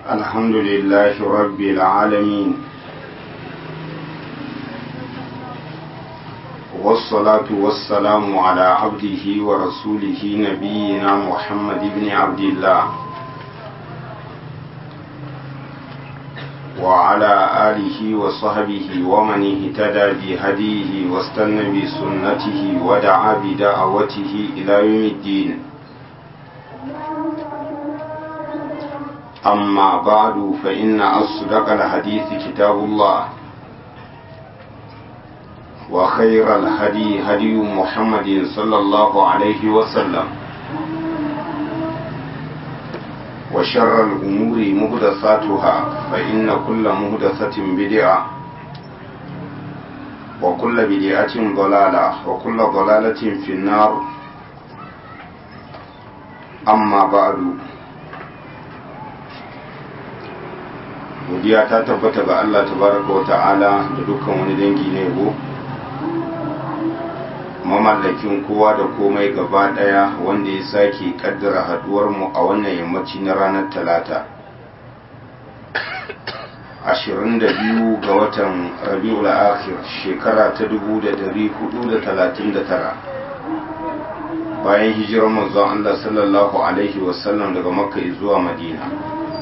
الحمد لله رب العالمين والصلاة والسلام على عبده ورسوله نبينا محمد بن عبد الله وعلى آله وصحبه ومن اهتدى بهديه واستنى بسنته ودعا بدعوته إلى يوم الدين أما بعد فإن أصدق الحديث كتاب الله وخير الهدي هدي محمد صلى الله عليه وسلم وشر الأمور مهدثاتها فإن كل مهدثة بدعة وكل بدعة ضلالة وكل ضلالة في النار أما بعد godiya ta tabbata ga Allah tabaraka wa ta'ala da dukkan wani dangi na yabo mamallakin kowa da komai gaba daya wanda ya sake kaddara haduwar mu a wannan yammaci na ranar talata 22 ga watan rabiul akhir shekara ta 1439 bayan hijirar manzon Allah sallallahu alaihi wasallam daga makka zuwa madina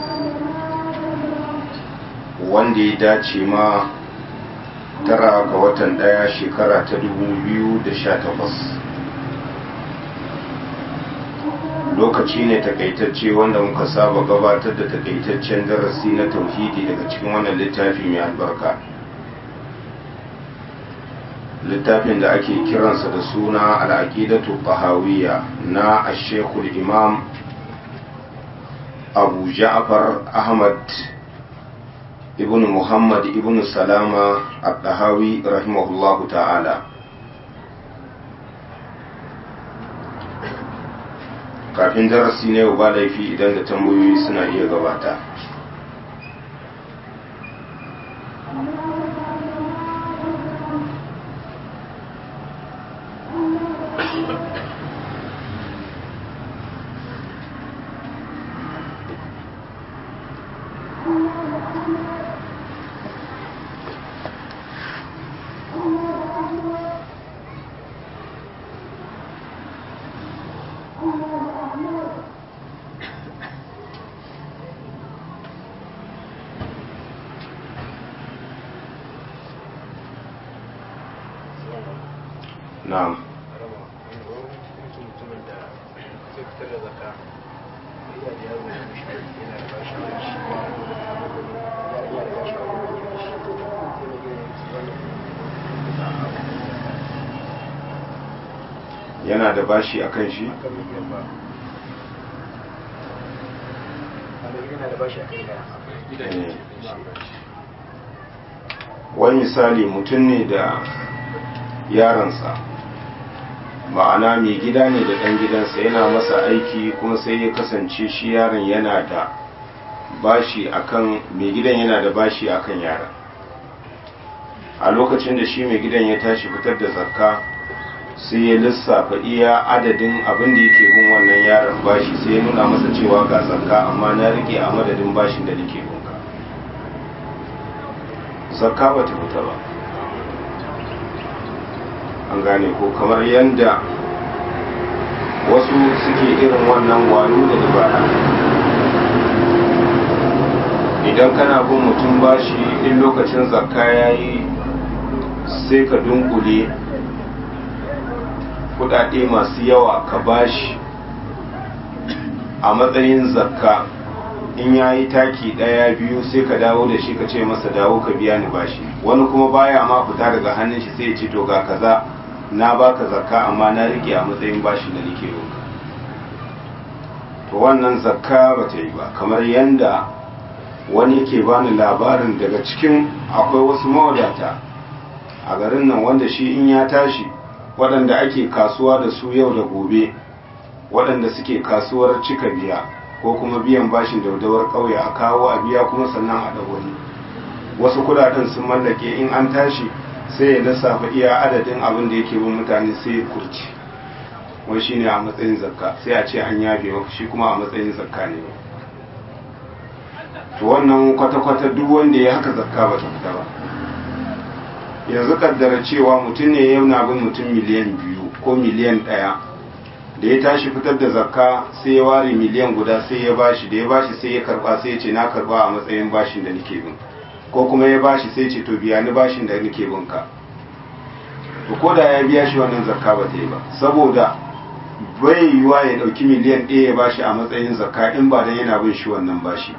wanda ya dace ma tara ga watan daya shekara ta da sha takwas. lokaci ne takaitacce wanda muka saba gabatar da takaitaccen darasi na tauhidi daga cikin wannan littafi mai albarka littafin da ake kiransa da suna al'aqidatu tahawiyya na ashekul imam abu ja'far ahmad ibn muhammad ibn salama al-dahawi rahimahullahu ta'ala kafin darasi ne ba laifi idan da tambayoyi suna iya gabata na'am yana da bashi a kan shi wani misali mutum ne da yaransa ma'ana mai gida ne da ɗan gidansa yana masa aiki kuma sai ya kasance shi yaron yana da bashi akan mai gidan yana da bashi akan yaron a lokacin da shi mai gidan ya tashi fitar da zakka sai ya lissafa iya adadin abin da yake bin wannan yaron bashi sai ya nuna masa cewa ga zakka amma na rike a madadin bashin da nake binka zakka ba ta fita ba an gane ko kamar yadda wasu suke irin wannan wano da dabara idan kana bin mutum bashi in lokacin zakka ya yi sai ka dunkule kudade masu yawa ka bashi a matsayin zakka in ya yi taki daya biyu sai ka dawo da shi ka ce masa dawo ka biya ni bashi wani kuma baya ma fita daga hannun shi sai ya ce to ga kaza na baka zakka amma na rike a matsayin bashin da nake roka to wannan zakka ba ta yi ba kamar yanda wani yake bani labarin daga cikin akwai wasu mawadata a garin nan wanda shi in ya tashi waɗanda ake kasuwa da su yau da gobe waɗanda suke kasuwar cika biya ko kuma biyan bashin daudawar ƙauye a kawo a biya kuma sannan a wani wasu kudaden sun mallake in an tashi sai ya lissafa iya adadin abin da yake bin mutane sai ya kurci wai shine a matsayin zakka sai a ce an yafe maka shi kuma a matsayin zakka ne to wannan kwata-kwata duk wanda ya haka zakka ba ta fita ba yanzu kaddara cewa mutum ne yana bin mutum miliyan biyu ko miliyan ɗaya da ya tashi fitar da zakka sai ya ware miliyan guda sai ya bashi da ya bashi sai ya karba sai ya ce na karba a matsayin bashin da nake bin ko kuma ya bashi sai ce to biya ni bashin da nake bin ka to ko da ya biya shi wannan zakka ba ta yi ba saboda bai yiwa ya dauki miliyan ɗaya ya bashi a matsayin zakka in ba dan yana bin shi wannan bashi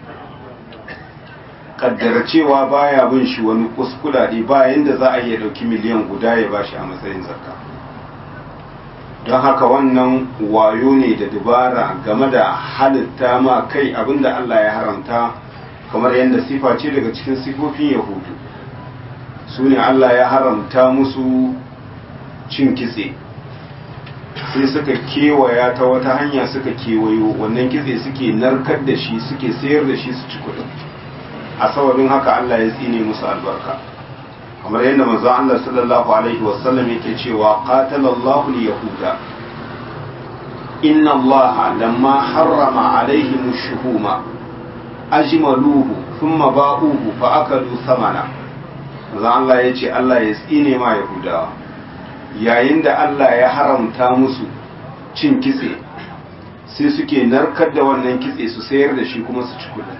kaddara cewa baya bin shi wani kuskudade ba yanda za a iya dauki miliyan guda ya bashi a matsayin zakka don haka wannan wayo ne da dubara game da halitta ma kai abinda Allah ya haramta kamar yadda sifa ce daga cikin sifofin yahudu su ne Allah ya haramta musu cin kitse sai suka kewaya ta wata hanya suka kewayo wannan kitse suke narkar da shi suke sayar da shi su ci kudin a sababin haka Allah ya tsine musu albarka kamar yadda manzo Allah sallallahu alaihi wasallam yake cewa qatalallahu al-yahuda inna Allah lamma harrama alaihim ash-shuhuma ajmaluhu thumma ba'uhu fa akalu thamana manzo Allah yace Allah ya tsine ma yahudawa yayin da Allah ya haramta musu cin kitse sai suke narkar da wannan kitse su sayar da shi kuma su ci kudin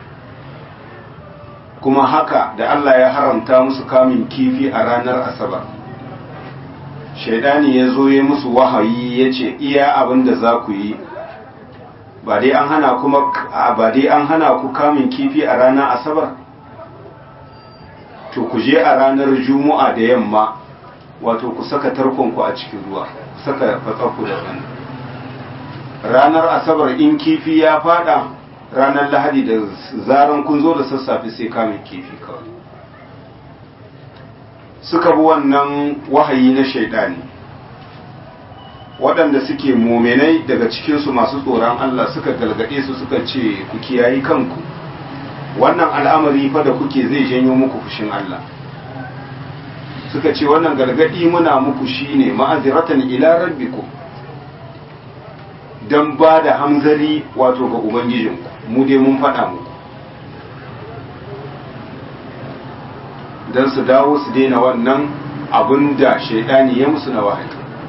kuma haka da Allah ya haramta musu kamun kifi a ranar asabar shaidani ya zo ya musu wahayi ya ce iya abin da za ku yi ba dai an hana kuma ba dai an hana ku kamun kifi a ranar asabar to ku je a ranar juma'a da yamma wato ku saka tarkonku a cikin ruwa ku saka fatsarku da ɗan ranar asabar in kifi ya fada ranar lahadi da zaran kun zo da sassafe sai kamun kifi kawai suka bi wannan wahayi na shaidani waɗanda suke muminai daga cikinsu masu tsoron Allah suka galgade su suka ce ku kiyayi kanku wannan al'amari fa da kuke zai janyo muku fushin Allah suka ce wannan galgadi muna muku shine ma'aziratan ila rabbikum dan ba da hamzari wato ga ubangijinku mu dai mun faɗa muku don su dawo su daina wannan abin da shaidani ya musu na wahayi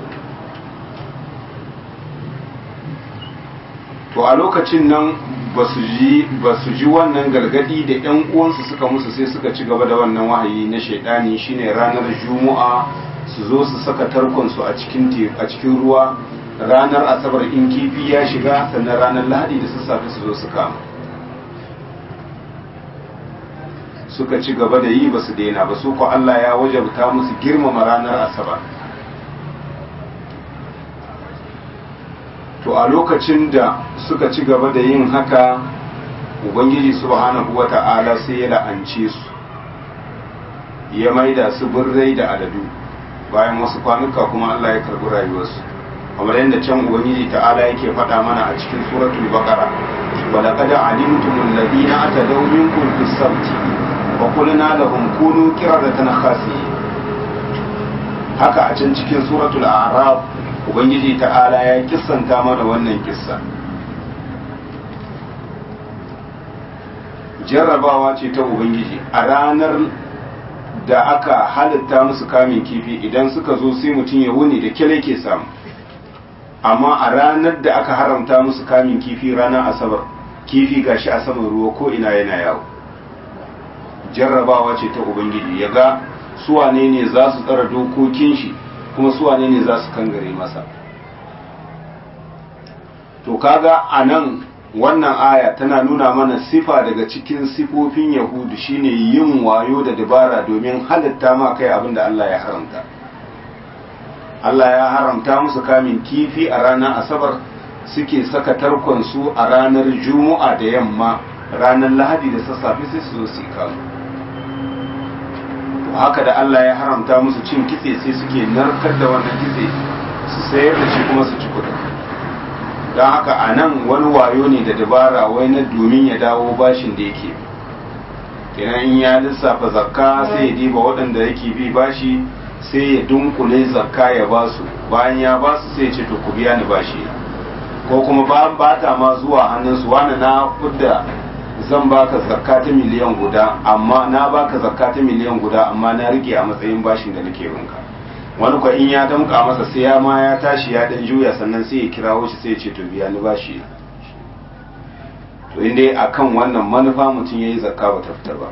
to a lokacin nan ba su ji wannan gargadi da 'yan uwansu suka musu sai suka ci gaba da wannan wahayi na shaidani shine ranar juma'a su zo su saka tarkonsu a cikin ruwa ranar asabar in kifi ya shiga sannan ranar lahadi da sassafe su zo su kama suka ci gaba da yi ba su daina ba su ko Allah ya wajabta musu girmama ranar asabar to a lokacin da suka ci gaba da yin haka ubangiji subhanahu wata'ala sai ya la'ance su ya maida su birrai da aladu bayan wasu kwanuka kuma Allah ya karbi rayuwarsu kamar yadda can ubangiji ta'ala yake faɗa mana a cikin suratul baqara wa laqad alimtum alladhina atadaw minkum fis sabti wa qulna lahum kunu qiradatan khasiyin haka a can cikin suratul a'raf ubangiji ta'ala ya kissanta mana wannan kissa jarrabawa ce ta ubangiji a ranar da aka halitta musu kamin kifi idan suka zo sai mutum ya wuni da kyale ke samu amma a ranar da aka haramta musu kamin kifi ranar asabar kifi gashi a saman ruwa ko ina yana yawo jarrabawa ce ta ubangiji ya ga suwane ne za su tsara dokokin shi kuma suwane ne za su kangare masa to kaga a nan wannan aya tana nuna mana sifa daga cikin sifofin yahudu shine yin wayo da dabara domin halitta ma kai abin da Allah ya haramta Allah ya haramta musu kamin kifi a ranar asabar suke saka tarkonsu a ranar juma'a da yamma ranar lahadi da sassafe sai su zo su kamu haka da Allah ya haramta musu cin kitse sai suke narkar da wannan kitse su sayar da shi kuma su ci kudi don haka a nan wani wayo ne da dabara wai na domin ya dawo bashin da yake kenan in ya lissafa zakka sai ya diba waɗanda yake bi bashi sai ya dunkule zakka ya ba su bayan ya ba su sai ya ce to ku biya ni bashi ko kuma ba ba ta ma zuwa hannunsu wani na kudda zan baka zakka ta miliyan guda amma na baka zakka ta miliyan guda amma na rike a matsayin bashin da nake binka wani kwa in ya damka masa sai ya ma ya tashi ya dan juya sannan sai ya kirawo shi sai ya ce to biya ni bashi to inda akan wannan manufa mutum yayi zakka ba ta fita ba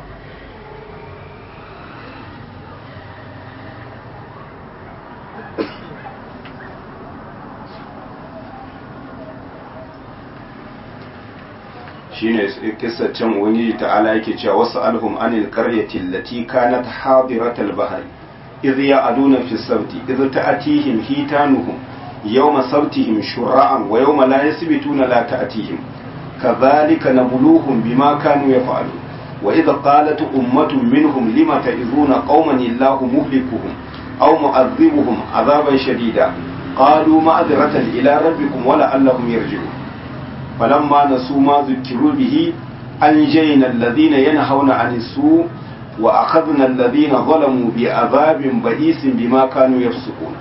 shine kissar can ubangiji ta'ala yake cewa wasu alhum anil qaryati allati kanat hadiratal bahri idh ya'duna fi sabti idh ta'tihim hitanuhum yawma sabtihim shur'an wa yawma la yasbituna la ta'tihim kadhalika nabluhum bima kanu yaf'alun wa idh qalat ummatun minhum lima ta'izuna qauman illahu muhlikuhum aw mu'adhibuhum 'adaban shadida qalu ma'dhratan ila rabbikum wa la'allahum yarji'un فلما نسوا ما ذكروا به أنجينا الذين ينهون عن السوء وأخذنا الذين ظلموا بعذاب بئيس بما كانوا يفسقون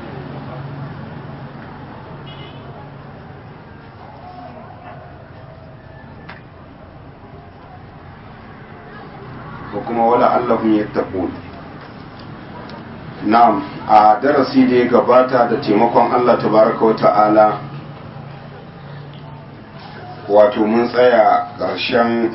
وكما ولعلهم يتقون نعم a darasi da ya gabata da taimakon Allah tabaraka wa ta'ala wato mun tsaya ƙarshen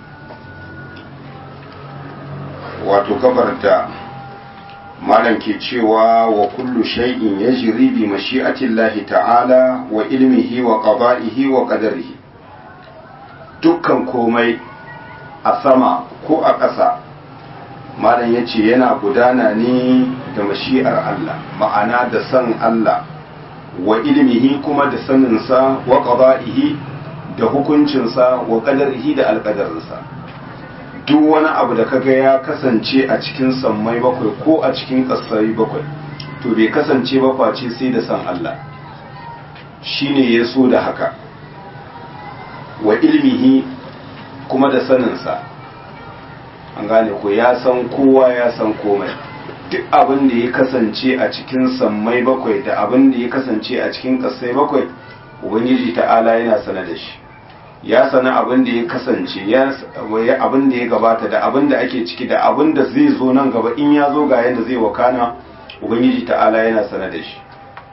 wato gabar da malam ke cewa wa kullu shay'in yajri bi mashi'atillahi ta'ala wa ilmihi wa qada'ihi wa qadarihi dukkan komai a sama ko a ƙasa malam yace yana gudana ne da mashi'ar Allah ma'ana da san Allah wa ilmihi kuma da saninsa wa qada'ihi da hukuncinsa wa kadarihi da alkadarinsa duk wani abu da kaga ya kasance a cikin sammai bakwai ko a cikin ƙasai bakwai to bai kasance ba face sai da san Allah shine ya so da haka wa ilmihi kuma da saninsa an gane ko ya san kowa ya san komai duk abin da ya kasance a cikin sammai bakwai da abin da ya kasance a cikin ƙasai bakwai ubangiji ta'ala yana sana da shi ya sana abin da ya kasance abin da ya gabata da abin da ake ciki da abin da zai zo nan gaba in ya zo ga yadda zai wakana ubangiji ta'ala yana sana da shi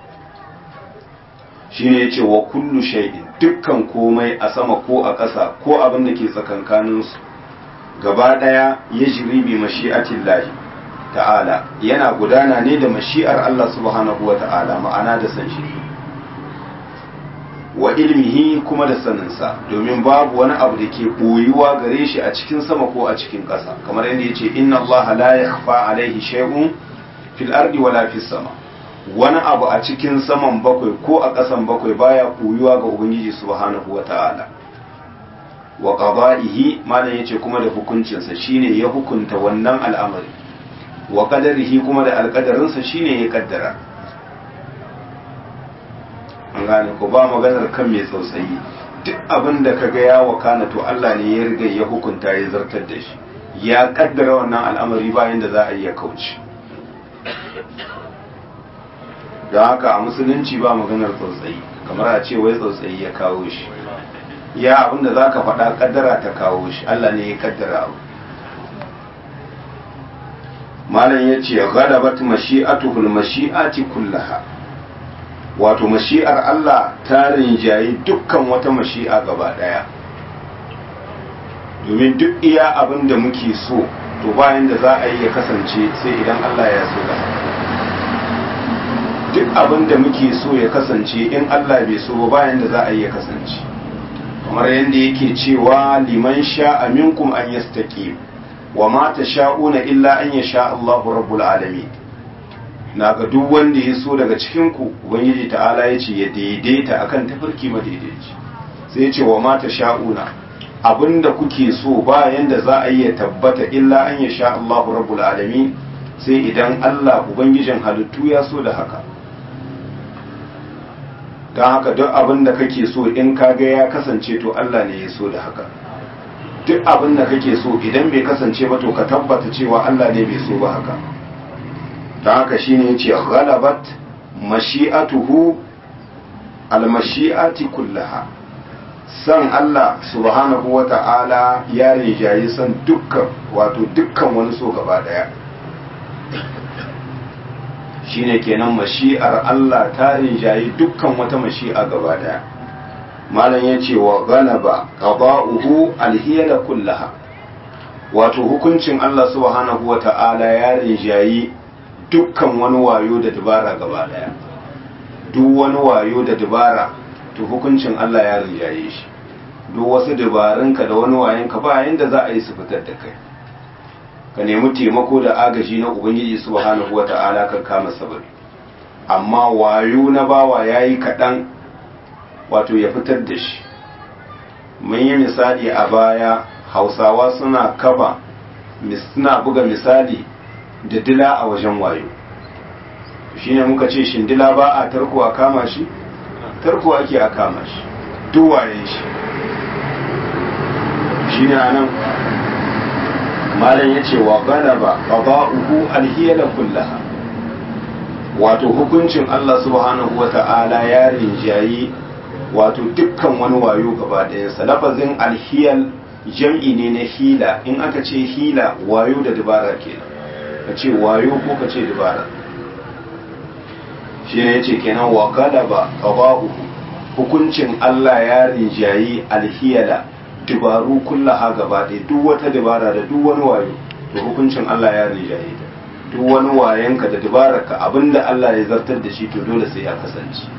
shi ne ya ce wa kullu shay'in dukkan komai a sama ko a ƙasa ko abin da ke tsakankaninsu gaba ɗaya ya jiri bi mashi'atin lahi ta'ala yana gudana ne da mashi'ar Allah subhanahu wa ta'ala ma'ana da san shi wa ilmihi kuma da saninsa domin babu wani abu da ke ɓoyuwa gare shi a cikin sama ko a cikin ƙasa kamar yadda ya ce inna Allah la yakhfa alaihi shay'un fil ardi wala fis sama wani abu a cikin saman bakwai ko a ƙasan bakwai baya ɓoyuwa ga ubangiji subhanahu wa ta'ala wa qada'ihi malam yace kuma da hukuncinsa shine ya hukunta wannan al'amari wa qadarihi kuma da alƙadarinsa shine ya kaddara an gane ko ba maganar kan mai tsautsayi duk abin da ka ga ya wakana to Allah ne ya riga ya hukunta ya zartar da shi ya kaddara wannan al'amari bayan da za a iya kauce don haka a musulunci ba maganar tsautsayi kamar a ce wai tsautsayi ya kawo shi ya abin da za ka faɗa kaddara ta kawo shi Allah ne ya kaddara abu malam ya ce ghalabat mashi'atuhul mashi'ati kullaha wato mashi'ar Allah ta rinjayi dukkan wata mashi'a gaba ɗaya domin duk iya abin da muke so to bayan da za a yi ya kasance sai idan Allah ya so da duk abin da muke so ya kasance in Allah bai so ba bayan da za a yi ya kasance kamar yadda yake cewa liman sha'a minkum an yastaqim wa ma tasha'una illa an yasha Allahu rabbul alamin na ga duk wanda ya so daga cikinku ubangiji ta'ala ya ce ya daidaita akan tafarki madaidaici sai ya ce wa mata sha'una abinda kuke so ba yanda za a iya tabbata illa an ya sha Allahu rabbul alamin sai idan Allah ubangijin halittu ya so da haka don haka duk abin da kake so in kaga ya kasance to Allah ne ya so da haka duk abin da kake so idan bai kasance ba to ka tabbata cewa Allah ne bai so ba haka don haka shine yace ghalabat mashi'atuhu almashi'ati kullaha san Allah subhanahu wa ta'ala ya rinjayi san dukkan wato dukkan wani so gaba daya shine kenan mashi'ar Allah ta rinjayi dukkan wata mashi'a gaba daya malam ya ce wa galaba qada'uhu alhiyala kullaha wato hukuncin Allah subhanahu wa ta'ala ya rinjayi dukkan wani wayo da dabara gaba daya duk wani wayo da dabara to hukuncin Allah ya rinjaye shi duk wasu dabarunka da wani wayanka ba yanda za a yi su fitar da kai ka nemi taimako da agaji na ubangiji subhanahu wata'ala kan kama sababi amma wayo na bawa yayi kaɗan wato ya fitar da shi mun yi misali a baya hausawa suna kafa suna buga misali da dila a wajen wayo shine muka ce shin dila ba a tarko a kama shi tarko ake a kama shi duwaye shi shine anan malam yace wa galaba qada'uhu alhiyala kullaha wato hukuncin Allah subhanahu wata'ala ya rinjayi wato dukkan wani wayo gaba ɗayansa lafazin alhiyal jam'i ne na hila in aka ce hila wayo da dabara kenan ka ce wayo ko ka ce dabara shi ne yace kenan wa galaba qada'uhu hukuncin Allah ya rinjayi alhiyala dubaru kullaha gaba ɗaya duk wata dabara da duk wani wayo to hukuncin Allah ya rinjaye ta duk wani wayanka da dabararka abinda Allah ya zartar da shi to dole sai ya kasance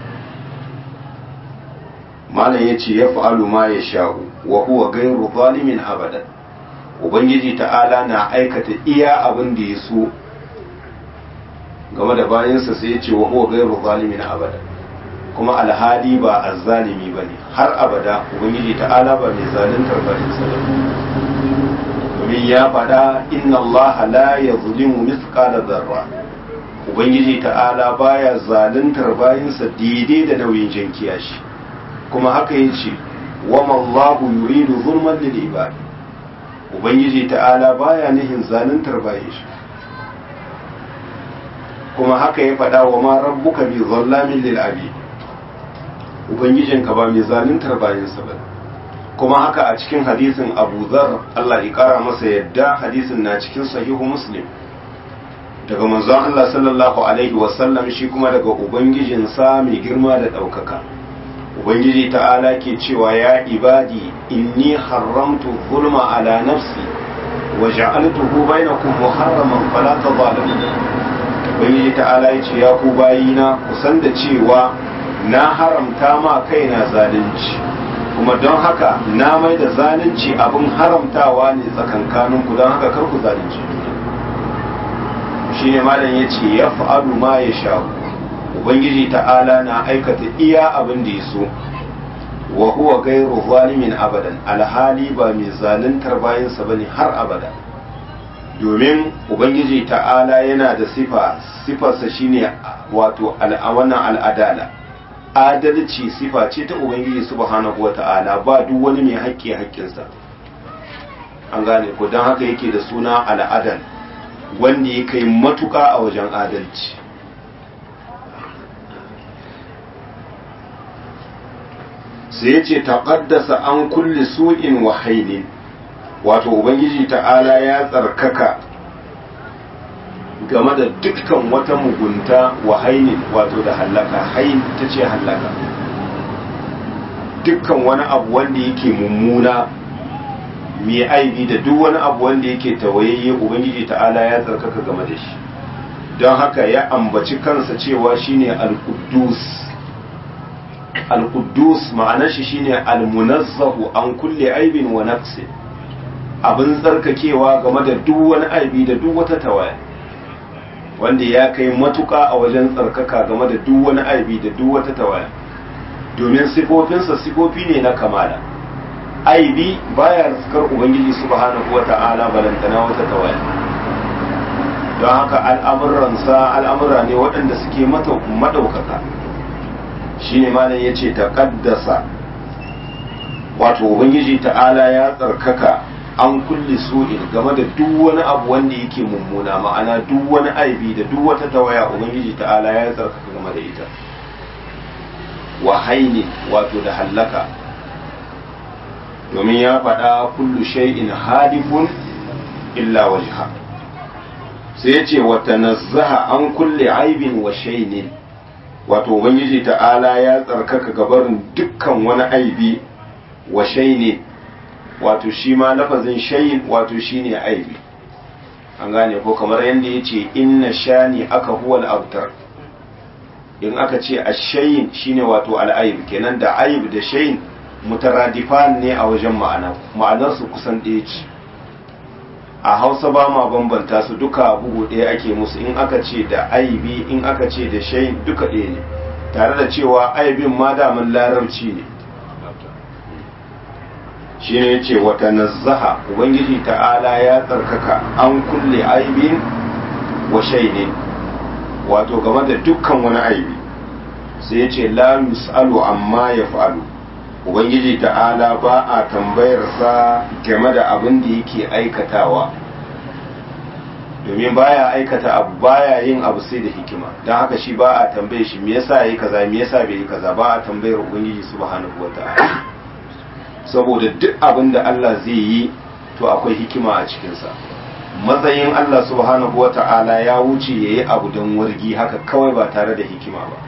malam ya ce ya fa'alu ma ya sha'u wa huwa gairu zalimin abadan ubangiji ta'ala na aikata iya abin da ya so game da bayansa sai ya ce wa huwa gairu zalimin abadan kuma alhali ba azzalimi ba ne har abada ubangiji ta'ala ba mai zaluntar bayansa ba domin ya faɗa inna Allah la ya zulimu mithqala zarra ubangiji ta'ala baya zaluntar bayansa daidai da nauyin jankiya shi kuma haka ya ce wa mallahu yuridu zulman lil ibad ubangiji ta'ala baya nihin zaluntar bayan shi kuma haka ya faɗa wa ma rabbuka bi zallamin lil abid ubangijinka ba mai zaluntar bayansa ba kuma haka a cikin hadisin abu zar Allah ya kara masa yadda hadisin na cikin sahihu muslim daga manzon Allah sallallahu alaihi wasallam shi kuma daga ubangijinsa mai girma da ɗaukaka ubangiji ta'ala ke cewa ya ibadi inni haramtu zulma ala nafsi wa ja'altuhu bainakum muharraman fala tadhalimu ubangiji ta'ala ya ce ya ku bayina ku san da cewa na haramta ma kaina zalunci kuma don haka na mai da zalunci abin haramtawa ne tsakankanin ku don haka kar ku zalunci shi ne malam ya ce ya fa'alu ma ya sha ubangiji ta'ala na aikata iya abin da ya so wa huwa gairu zalimin abadan alhali ba mai zaluntar bayansa bane har abada domin ubangiji ta'ala yana da sifa sifarsa shine wato wannan al'adala adalci sifa ce ta ubangiji subhanahu wata'ala ba duk wani mai haƙƙi haƙƙinsa an gane ko don haka yake da suna al'adal wanda ya kai matuƙa a wajen adalci sai ya ce taƙaddasa an kulle su'in wa hainin wato ubangiji ta'ala ya tsarkaka game da dukkan wata mugunta wa hainin wato da hallaka hain ta ce hallaka dukkan wani abu wanda yake mummuna mai aibi da duk wani abu wanda yake tawayayye ubangiji ta'ala ya tsarkaka game da shi don haka ya ambaci kansa cewa shine al-quddus al-quddus ma'anar shi shine al-munazzahu an kulle aibin wa nafsi abin tsarkakewa game da duk wani aibi da duk wata tawaya wanda ya kai matuka a wajen tsarkaka game da duk wani aibi da duk wata tawaya domin sifofinsa sifofi ne na kamala aibi baya riskar ubangiji subhanahu wata'ala balantana wata tawaya don haka al'amuransa al'amura ne waɗanda suke madaukaka shine malam yace taqaddasa wato ubangiji ta'ala ya tsarkaka an kulle su'in game da duk wani abu wanda yake mummuna ma'ana duk wani aibi da duk wata tawaya ubangiji ta'ala ya tsarkaka game da ita wa haini wato da hallaka domin ya faɗa kullu shay'in hadifun illa wajha sai ya ce wata nazzaha an kulle aibin wa shainin wato ubangiji ta'ala ya tsarkaka gabarin dukkan wani aibi wa shainin wato shi ma lafazin shayin wato shine aibi an gane ko kamar yadda ya ce inna shani aka huwal abtar in aka ce ashayin shine wato al'aib kenan da aib da shayin mutaradifan ne a wajen ma'ana ma'anarsu kusan ɗaya ce a hausa ba ma bambanta su duka bugu ɗaya ake musu in aka ce da aibi in aka ce da shayin duka ɗaya ne tare da cewa aibin ma daman larabci ne shi ne ce wata nazzaha ubangiji ta'ala ya tsarkaka an kulle aibin wa shainin wato game da dukkan wani aibi sai ya ce la yus'alu amma ya fa'alu ubangiji ta'ala ba a tambayarsa game da abin da yake aikatawa domin baya aikata abu baya yin abu sai da hikima don haka shi ba a tambaye shi me yasa yi kaza me yasa bai yi kaza ba a tambayar ubangiji subhanahu wata'ala saboda duk abin da Allah zai yi to akwai hikima a cikinsa matsayin Allah subhanahu wata'ala ya wuce ya yi abu don wargi haka kawai ba tare da hikima ba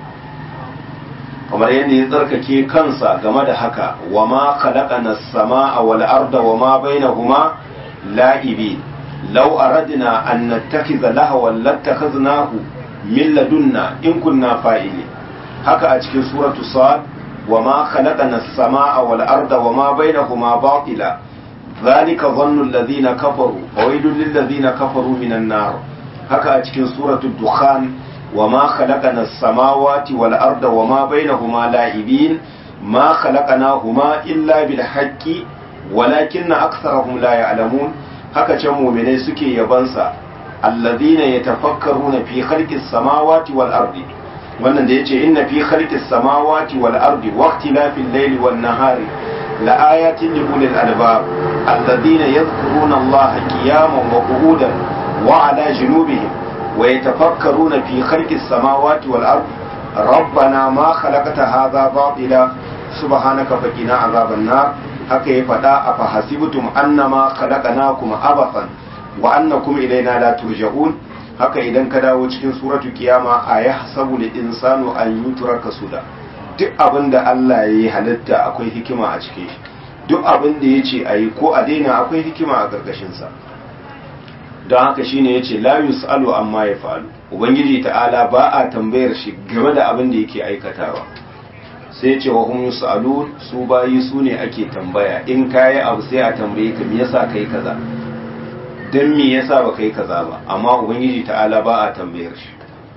kamar yadda ya tsarkake kansa game da haka wa ma khalaqana as-samaa wal arda wa ma bainahuma la'ibi law aradna an nattakhidha lahwan lattakhadnahu min ladunna in kunna fa'ili haka a cikin suratu sad wa ma khalaqana as-samaa wal arda wa ma bainahuma batila ذلك ظن الذين كفروا فويل للذين كفروا من النار haka a cikin suratul dukhan وما خلقنا السماوات والأرض وما بينهما لاعبين ما خلقناهما إلا بالحق ولكن أكثرهم لا يعلمون haka can muminai suke yabansa alladhina yatafakkaruna fi khalqis samawati wal ardi wannan da yace inna fi khalqis samawati wal ardi wa ikhtilafil layli wan nahari la ayatin li ulil albab alladhina yadhkuruna allaha qiyaman wa qu'udan wa ala junubihim ويتفكرون في خلق السماوات والأرض ربنا ما خلقت هذا باطلا سبحانك فقنا عذاب النار haka ya faɗa a fahasibtum annama khalaqnakum abathan wa annakum ilaina la turja'un haka idan ka dawo cikin suratu kiyama a yahsabu lil insanu an yutraka suda duk abin da Allah ya yi halitta akwai hikima a cikin shi duk abin da ya ce a yi ko a daina akwai hikima a ƙarƙashin sa don haka shine yace la yus'alu amma ya fa'alu ubangiji ta'ala ba a tambayar shi game da abin da yake aikatawa sai ce wa hum yus'alun su bayi su ne ake tambaya in kayi abu sai a tambaye ka me yasa kai kaza dan me yasa ba kai kaza ba amma ubangiji ta'ala ba a tambayar shi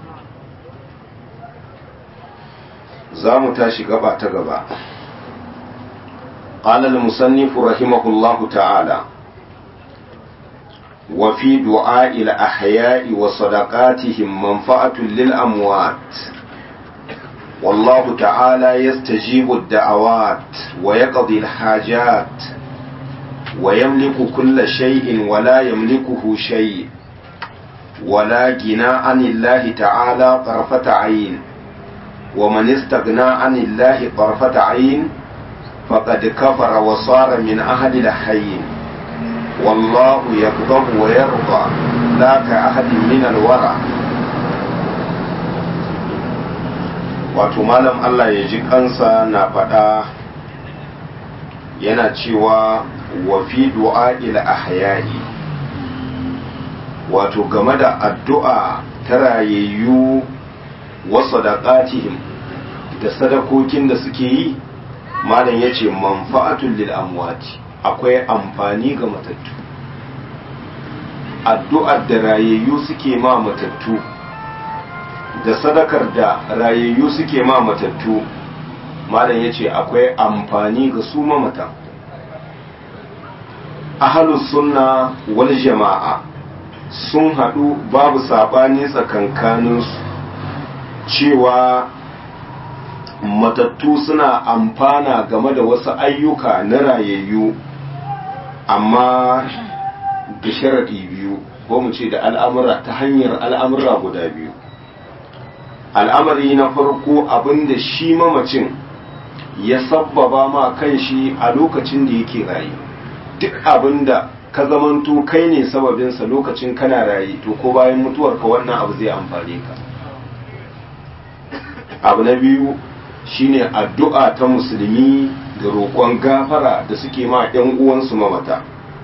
za mu tashi gaba ta gaba قال المصنف رحمه الله تعالى وفي دعاء الأحياء وصدقاتهم منفعة للأموات والله تعالى يستجيب الدعوات ويقضي الحاجات ويملك كل شيء ولا يملكه شيء ولا غنى عن الله تعالى طرفة عين ومن استغنى عن الله طرفة عين فقد كفر وصار من أهل الحين والله يغضب ويرضى لا كأحد من الورع wato malam Allah ya ji kansa na faɗa yana cewa wa fi du'a'il ahya'i wato game da addu'a ta rayayyu wa sadaqatihim da sadakokin da suke yi malam yace manfa'atul lil amwati akwai amfani ga matattu addu'ar da rayayyu suke ma matattu da sadakar da rayayyu suke ma matattu malam ya ce akwai amfani ga su mamatan ahalus sunna wal jama'a sun haɗu babu saɓani tsakankaninsu cewa matattu suna amfana game da wasu ayyuka na rayayyu amma da sharaɗi biyu ko mu ce da al'amura ta hanyar al'amura guda biyu al'amari na farko abinda shi mamacin ya sabbaba ma kanshi a lokacin da yake raye duk abin da ka zamanto kai ne sababinsa lokacin kana raye to ko bayan mutuwarka wannan abu zai amfane ka abu na biyu shine addu'a ta musulmi da roƙon gafara da suke ma 'yan uwansu mamata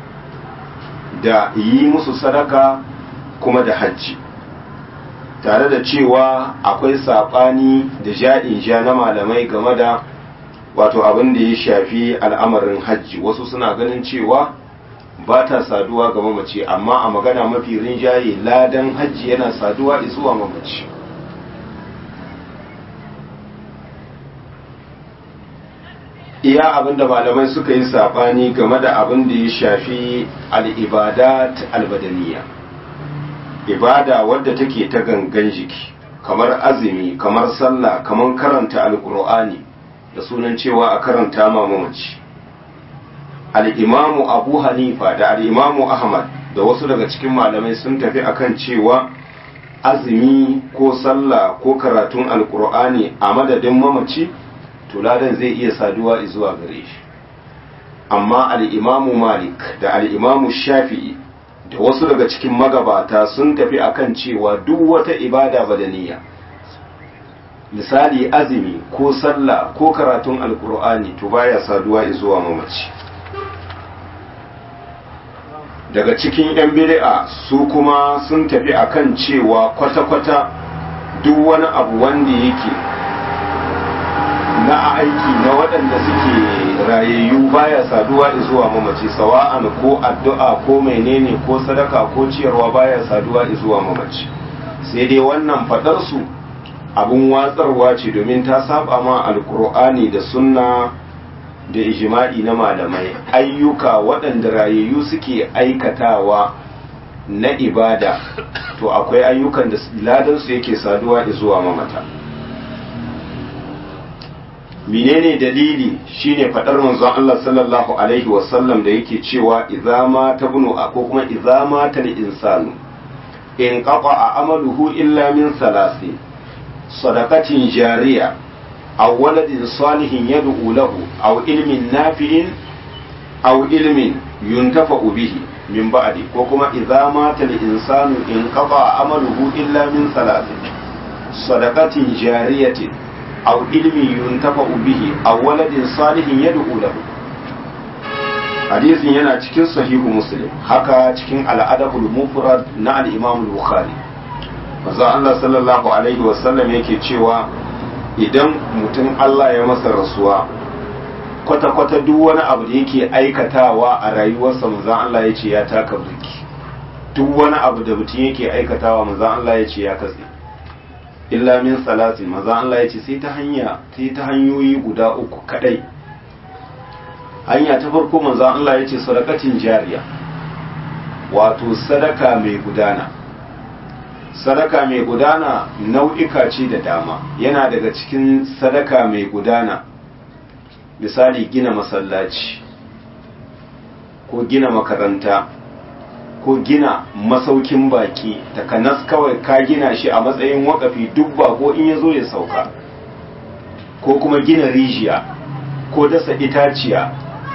da yi musu sadaka kuma da hajji tare da cewa akwai saɓani da ja'in ja na malamai game da wato abin da ya shafi al'amarin hajji wasu suna ganin cewa ba ta saduwa ga mamaci amma a magana mafi rinjaye ladan hajji yana saduwa zuwa mamaci iya abin da malamai suka yi saɓani game da abin da ya shafi al'ibadat albadaniya ibada wadda take ta gangan jiki kamar azumi kamar sallah kamar karanta alkur'ani da sunan cewa a karanta ma mamaci al'imamu abu hanifa da al'imamu ahmad da wasu daga cikin malamai sun tafi akan cewa azumi ko sallah ko karatun alkur'ani a madadin mamaci tuladan zai iya saduwa zuwa gare shi amma al'imamu malik da al'imamu shafi'i da wasu daga cikin magabata sun tafi akan cewa duk wata ibada badaniya misali azumi ko sallah ko karatun alkur'ani to baya saduwa zuwa mamaci daga cikin 'yan bid'a su kuma sun tafi akan cewa kwata-kwata duk wani abu wanda yake na aiki na waɗanda suke rayayyu baya saduwa zuwa mamaci sawa'an ko addu'a ko menene ko sadaka ko ciyarwa baya saduwa zuwa mamaci sai dai wannan faɗarsu abun watsarwa ce domin ta saba ma alkur'ani da sunna da ijma'i na malamai ayyuka waɗanda rayayyu suke aikatawa na ibada to akwai ayyukan da ladansu yake saduwa zuwa mamata menene dalili shine fadar manzon Allah sallallahu alaihi wasallam da yake cewa idza ma tabnu ko kuma idza ma tal insanu in qata amaluhu illa min salasi sadaqatin jariya aw waladin salihin yad'u lahu aw ilmin nafi'in aw ilmin yuntafa'u bihi min ba'di ko kuma idza ma tal insanu in qata amaluhu illa min salasi sadaqatin jariyatin أو علم ينتفع به أو ولد صالح يدعو له hadisin yana cikin sahihu muslim haka cikin al'adabul mufrad na al-imam al-bukhari manzo Allah sallallahu alaihi wasallam yake cewa idan mutum Allah ya masa rasuwa kwata-kwata duk wani abu da yake aikatawa a rayuwarsa manzo Allah ya ce ya taka burki duk wani abu da mutum yake aikatawa manzo Allah ya ce ya katse illa min salatin maza Allah ya ce sai ta hanya sai ta hanyoyi guda uku kadai hanya ta farko maza Allah ya ce sadakatin jariya wato sadaka mai gudana sadaka mai gudana nau'ika ce da dama yana daga cikin sadaka mai gudana misali gina masallaci ko gina makaranta ko gina masaukin baki takanas kawai ka gina shi a matsayin wakafi duk ko in ya zo ya sauka ko kuma gina rijiya ko dasa itaciya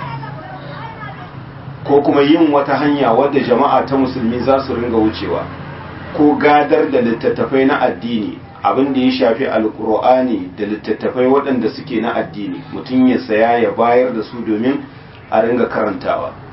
ko kuma yin wata hanya wadda jama'a ta musulmi za su ringa wucewa ko gadar da littattafai na addini abin da ya shafi alkur'ani da littattafai waɗanda suke na addini mutum ya saya ya bayar da su domin a ringa karantawa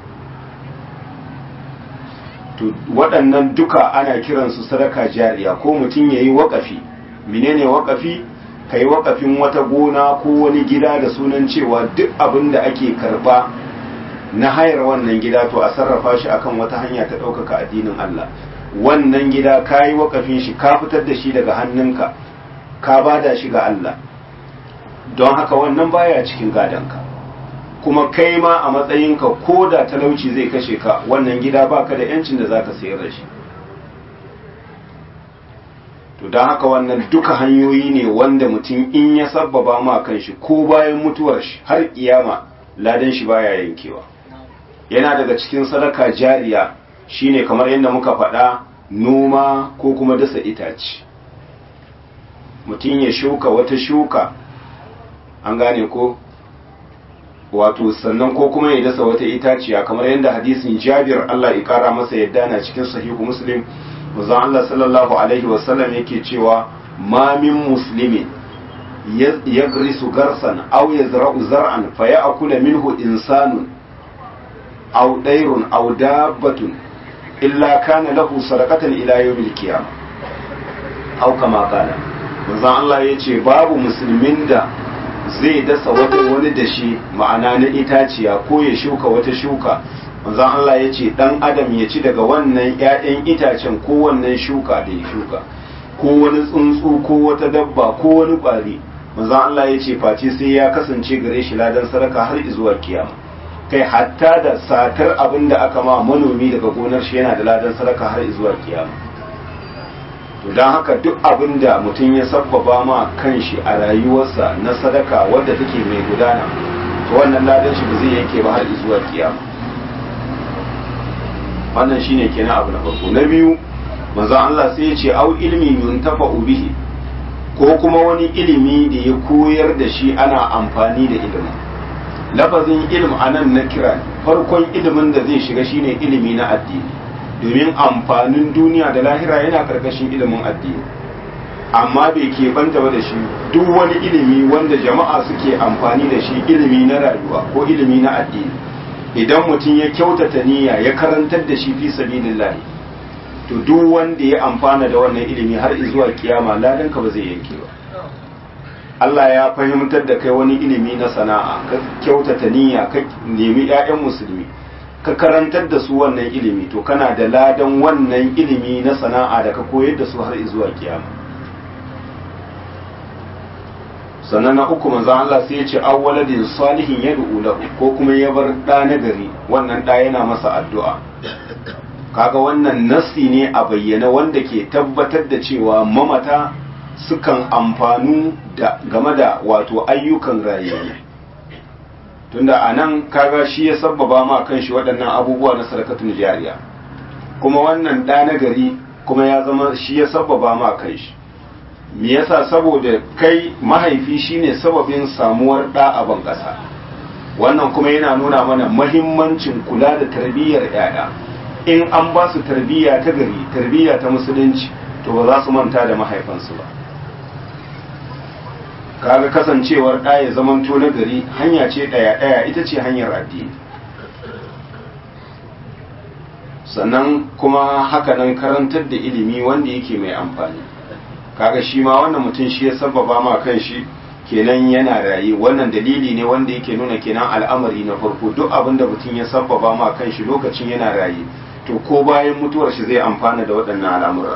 to waɗannan duka ana kiransu sadaka jariya ko mutum ya yi waƙafi menene waƙafi ka yi waƙafin wata gona ko wani gida da sunan cewa duk abin da ake karɓa na hayar wannan gida to a sarrafa shi akan wata hanya ta ɗaukaka addinin Allah wannan gida ka yi waƙafin shi ka fitar da shi daga hannunka ka bada shi ga Allah don haka wannan baya cikin gadonka kuma kai ma a matsayinka ko da talauci zai kashe ka wannan gida baka da yancin da zaka sayar da shi to don haka wannan duka hanyoyi ne wanda mutum in ya sabbaba ma kan shi ko bayan mutuwar shi har kiyama ladan shi baya yankewa yana daga cikin sadaka jariya shine kamar yadda muka faɗa noma ko kuma dasa itace mutum ya shuka wata shuka an gane ko wato sannan ko kuma ya dasa wata itaciya kamar yadda hadisin Jabir Allah ya kara masa yadda na cikin sahihu Muslim manzon Allah sallallahu alaihi wasallam yake cewa ma min muslimin yagrisu garsan aw yazra'u zar'an faya'kula minhu insanun aw dairun aw dabbatun illa kana lahu sadaqatan ila yawmil qiyamah aw kama qala manzon Allah yace babu musulmin da zai dasa wata wani dashi ma'ana na itaciya ko ya shuka wata shuka manzon Allah yace dan adam ya ci daga wannan ƴaƴan itacen ko wannan shuka da ya shuka ko wani tsuntsu ko wata dabba ko wani ƙwari manzon Allah yace face sai ya kasance gare shi ladan sadaka har zuwa kiyama kai hatta da satar abin da aka ma manomi daga gonar shi yana da ladan sadaka har zuwa kiyama to don haka duk abin da mutum ya sabbaba ma kanshi a rayuwarsa na sadaka wadda take mai gudana to wannan ladan shi ba zai yanke ba har zuwa kiyama wannan shine kenan abu na farko na biyu manzo Allah sai ya ce au ilmi yuntafa bihi ko kuma wani ilimi da ya koyar da shi ana amfani da ilimin lafazin ilm a nan na kira farkon ilimin da zai shiga shine ilimi na addini domin amfanin duniya da lahira yana karkashin ilimin addini amma bai ke banta ba da shi duk wani ilimi wanda jama'a suke amfani da shi ilimi na rayuwa ko ilimi na addini idan mutum ya kyautata niyya ya karantar da shi fi sabilillah to duk wanda ya amfana da wannan ilimi har zuwa kiyama ladanka ba zai yanke ba Allah ya fahimtar da kai wani ilimi na sana'a ka kyautata niyya ka nemi 'ya'yan musulmi ka karantar da su wannan ilimi to kana da ladan wannan ilimi na sana'a da ka koyar da su har zuwa kiyama sannan na uku manzon Allah sai ya ce awwaladin salihin yad'u lahu ko kuma ya bar da na gari wannan da yana masa addu'a kaga wannan nassi ne a bayyana wanda ke tabbatar da cewa mamata sukan amfanu da game da wato ayyukan rayuwa tunda a nan kaga shi ya sabbaba ma kan shi waɗannan abubuwa na sarakatun jariya kuma wannan ɗa na gari kuma ya zama shi ya sabbaba ma kan shi me yasa saboda kai mahaifi shine sababin samuwar ɗa a ban ƙasa wannan kuma yana nuna mana mahimmancin kula da tarbiyyar 'ya'ya in an ba su tarbiyya ta gari tarbiyya ta musulunci to ba za su manta da mahaifansu ba kaga kasancewar ɗa ya zaman to na gari hanya ce ɗaya ɗaya ita ce hanyar addini sannan kuma hakanan karantar da ilimi wanda yake mai amfani kaga shi ma wannan mutum shi ya sababa ma kan shi kenan yana raye wannan dalili ne wanda yake nuna kenan al'amari na farko duk abin da mutum ya sababa ma kan shi lokacin yana raye to ko bayan mutuwar shi zai amfana da waɗannan al'amura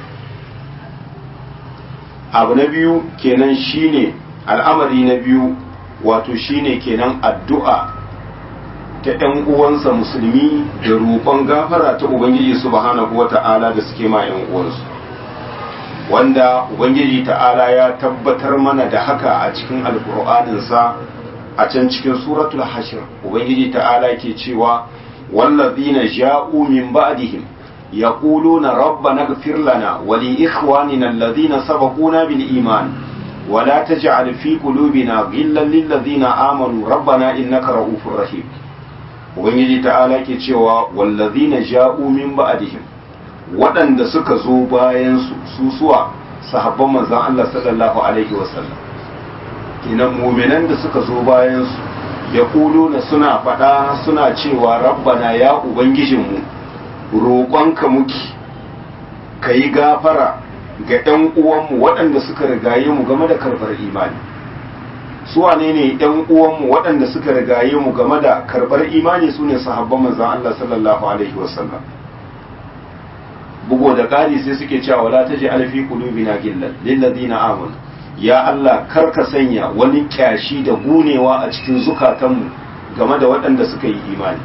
abu na biyu kenan shine al'amari na biyu wato shine kenan addu'a ta ‘yan uwansa musulmi da roƙon gafara ta Ubangiji subhanahu wa ta'ala da suke ma ‘yan uwansu wanda Ubangiji ta'ala ya tabbatar mana da haka a cikin alƙur'aninsa a can cikin suratul hashir Ubangiji ta'ala ke cewa wallazina ja'u min ba'dihim يقولون ربنا اغفر لنا ولإخواننا الذين سبقونا بالإيمان ولا تجعل في قلوبنا غلا للذين آمنوا ربنا إنك رؤوف رحيم ubangiji ta'ala ke cewa wallazina ja'u min ba'dihim waɗanda suka zo bayan su susuwa sahabban manzon Allah sallallahu alaihi wasallam kinan mu'minan da suka zo bayan su yaquluna suna faɗa suna cewa rabbana ya ubangijinmu roƙonka muki ka yi gafara ga ‘yan uwanmu waɗanda suka rigaye mu game da karɓar imani su wane ne ‘yan uwanmu waɗanda suka rigaye mu game da karɓar imani su ne sahabban manzan Allah sallallahu alaihi wasallam bugo da ƙari sai suke cewa wala ta ji alfi qulubina gillan lillazina amanu ya Allah kar ka sanya wani kyashi da gunewa a cikin zukatanmu game da waɗanda suka yi imani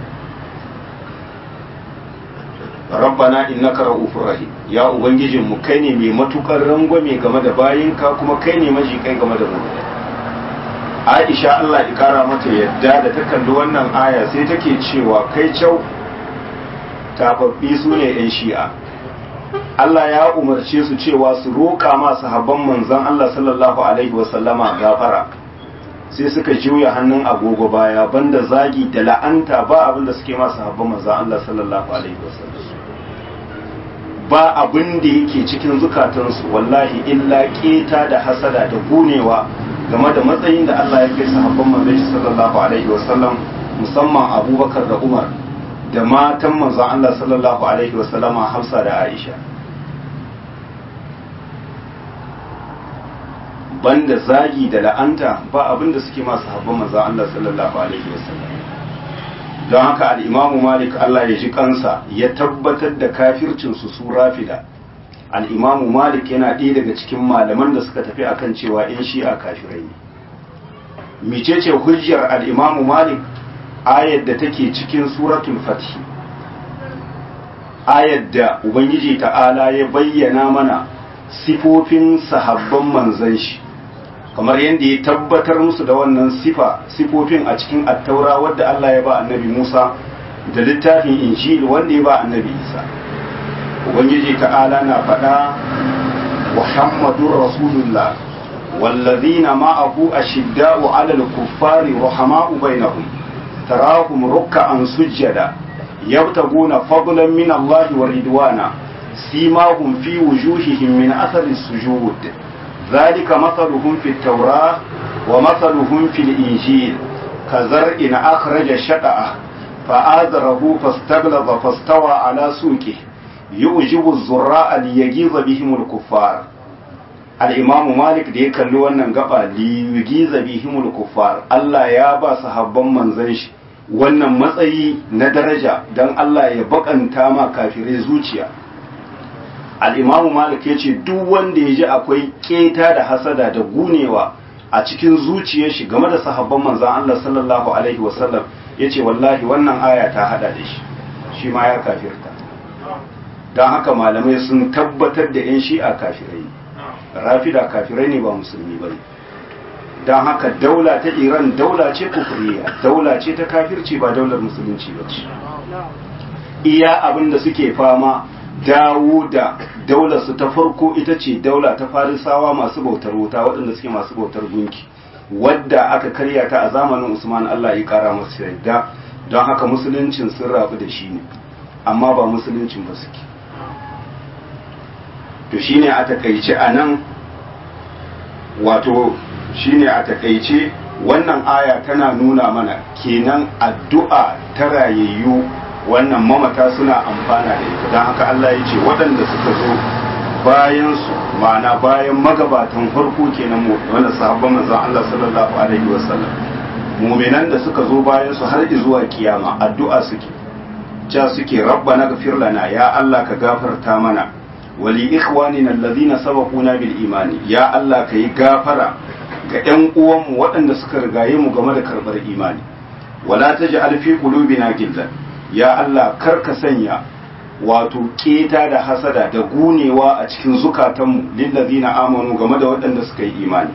rabbana innaka ra'ufur rahim ya ubangijin mu kai ne mai matukar rangwame game da bayinka kuma kai ne maji kai game da mu Aisha Allah ya kara mata yadda da ta kalli wannan aya sai take cewa kai cau tafaffi su ne yan shi'a Allah ya umarce su cewa su roƙa ma sahabban manzon Allah sallallahu alaihi wasallama gafara sai suka juya hannun agogo baya banda zagi da la'anta ba abin da suke masu habban manzo Allah sallallahu alaihi wasallam ba abin da yake cikin zukatansu wallahi illa keta da hasada da gunewa game da matsayin da Allah ya kai sahabban manzon sallallahu alaihi wasallam musamman Abubakar da Umar da matan manzon Allah sallallahu alaihi wasallama Hafsa da Aisha banda zagi da la'anta ba abin da suke masu habban manzon Allah sallallahu alaihi wasallam don haka al'imamu malik Allah ya ji kansa ya tabbatar da kafircinsu su rafida al'imamu malik yana ɗaya daga cikin malaman da suka tafi akan cewa ‘yan shi'a kafirai ne micece hujjar al'imamu malik ayar da take cikin suratul fatih ayar da ubangiji ta'ala ya bayyana mana sifofin sahabban manzan shi kamar yadda ya tabbatar musu da wannan sifa sifofin a cikin attaura wadda Allah ya ba annabi Musa da littafin injil wanda ya ba annabi Isa ubangiji ta'ala na faɗa muhammadur rasulullah wallazina ma'ahu ashidda'u 'alal kuffari rahama'u bainahum tarahum ruk'an sujjada yabtaguna fadlan min Allah wa ridwana simahum fi wujuhihim min athari sujud ذلك مثلهم في التوراة ومثلهم في الإنجيل كزرع أخرج شطأه فآذره فاستغلظ فاستوى على سوقه يعجب الزراء ليغيظ بهم الكفار الإمام مالك da ya kalli wannan gaba liyugiza bihimul kuffar Allah ya ba sahabban manzon shi wannan matsayi na daraja dan Allah ya bakanta ma kafirai zuciya al'imamu malik ya ce duk wanda ya ji akwai keta da hasada da gunewa a cikin zuciyar shi game da sahabban manzan Allah sallallahu Alaihi wasallam ya ce wallahi wannan aya ta hada da shi shi ma ya kafirta don haka malamai sun tabbatar da 'yan shi'a kafirai rafida kafirai ne ba musulmi ba don haka daula ta iran daula ce kufuriya daula ce ta kafirci ba daular musulunci ba ce iya abin da suke fama dawo da daularsu ta farko ita ce daula ta farisawa masu bautar wuta waɗanda suke masu bautar gunki wadda aka karya ta a zamanin usman allah ya kara masu yadda don haka musuluncin sun rabu da shi ne amma ba musuluncin ba suke to shine a takaice a nan wato shine a takaice wannan aya tana nuna mana kenan addu'a ta rayayyu wannan mamata suna amfana da ita don haka Allah ya ce waɗanda suka zo bayan su ma'ana bayan magabatan farko kenan mu wanda sahabban manzon Allah sallallahu alaihi wasallam mu'minan da suka zo bayan su har zuwa kiyama addu'a suke ja suke rabbana ghfir lana ya Allah ka gafarta mana wali ikhwanina alladhina sabaquna bil imani ya Allah ka yi gafara ga ƴan uwanmu waɗanda suka rigaye mu game da karɓar imani wala taj'al fi qulubina gillan ya Allah kar ka sanya wato keta da hasada da gunewa a cikin zukatanmu lillazina amanu game da waɗanda suka yi imani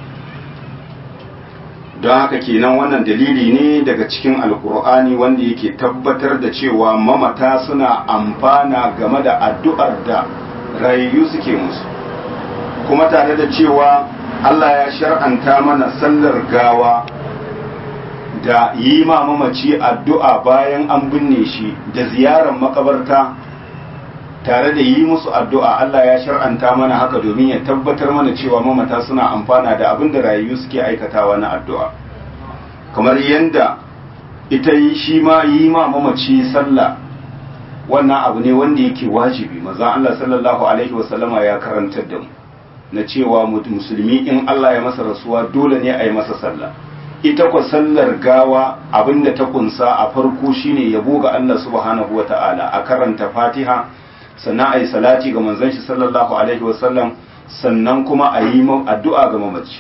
don haka kenan wannan dalili ne daga cikin alkur'ani wanda yake tabbatar da cewa mamata suna amfana game da addu'ar da rayayyu suke musu kuma tare da cewa Allah ya shar'anta mana sallar gawa da yi ma mamaci addu'a bayan an binne shi da ziyarar makabarta tare da yi musu addu'a Allah ya shar'anta mana haka domin ya tabbatar mana cewa mamata suna amfana da abin da rayu suke aikatawa na addu'a kamar yadda ita yi shi ma yi ma mamaci sallah wannan abu ne wanda yake wajibi maza Allah sallallahu alaihi wasallama ya karantar da mu na cewa musulmi in Allah ya masa rasuwa dole ne a yi masa sallah ita kwa sallar gawa abinda ta kunsa a farko shine yabo ga Allah subhanahu wa ta'ala a karanta fatiha sannan a yi salati ga manzon shi sallallahu alaihi wasallam sannan kuma a yi addu'a ga mamaci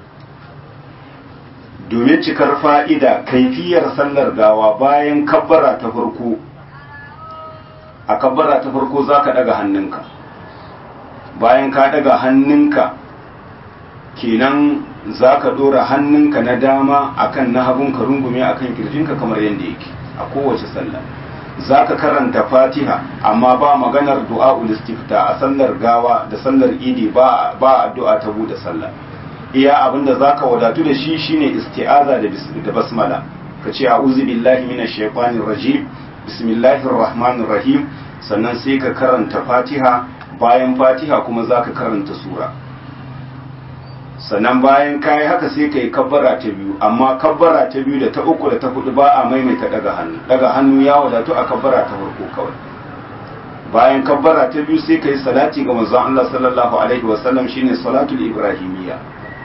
domin cikar fa'ida kaifiyar sallar gawa bayan kabbara ta farko a kabbara ta farko za ka daga hannunka bayan ka daga hannunka kenan za ka ɗora hannunka na dama akan na hagun ka rungume akan kirjinka kamar yadda yake a kowace sallah za ka karanta fatiha amma ba maganar du'a istifta a sallar gawa da sallar idi ba ba addu'a ta bude sallah iya abinda zaka wadatu da shi shine isti'aza da basmala ka ce a'udhu billahi minash shaitanir rajim bismillahir rahmanir rahim sannan sai ka karanta fatiha bayan fatiha kuma zaka karanta sura sannan bayan kayi haka sai ka yi kabbara ta biyu amma kabbara ta biyu da ta uku da ta hudu ba a maimaita daga hannu daga hannu ya wadatu a kabbara ta farko kawai bayan kabbara ta biyu sai ka yi salati ga manzon Allah sallallahu alaihi wasallam shine salatul ibrahimiyya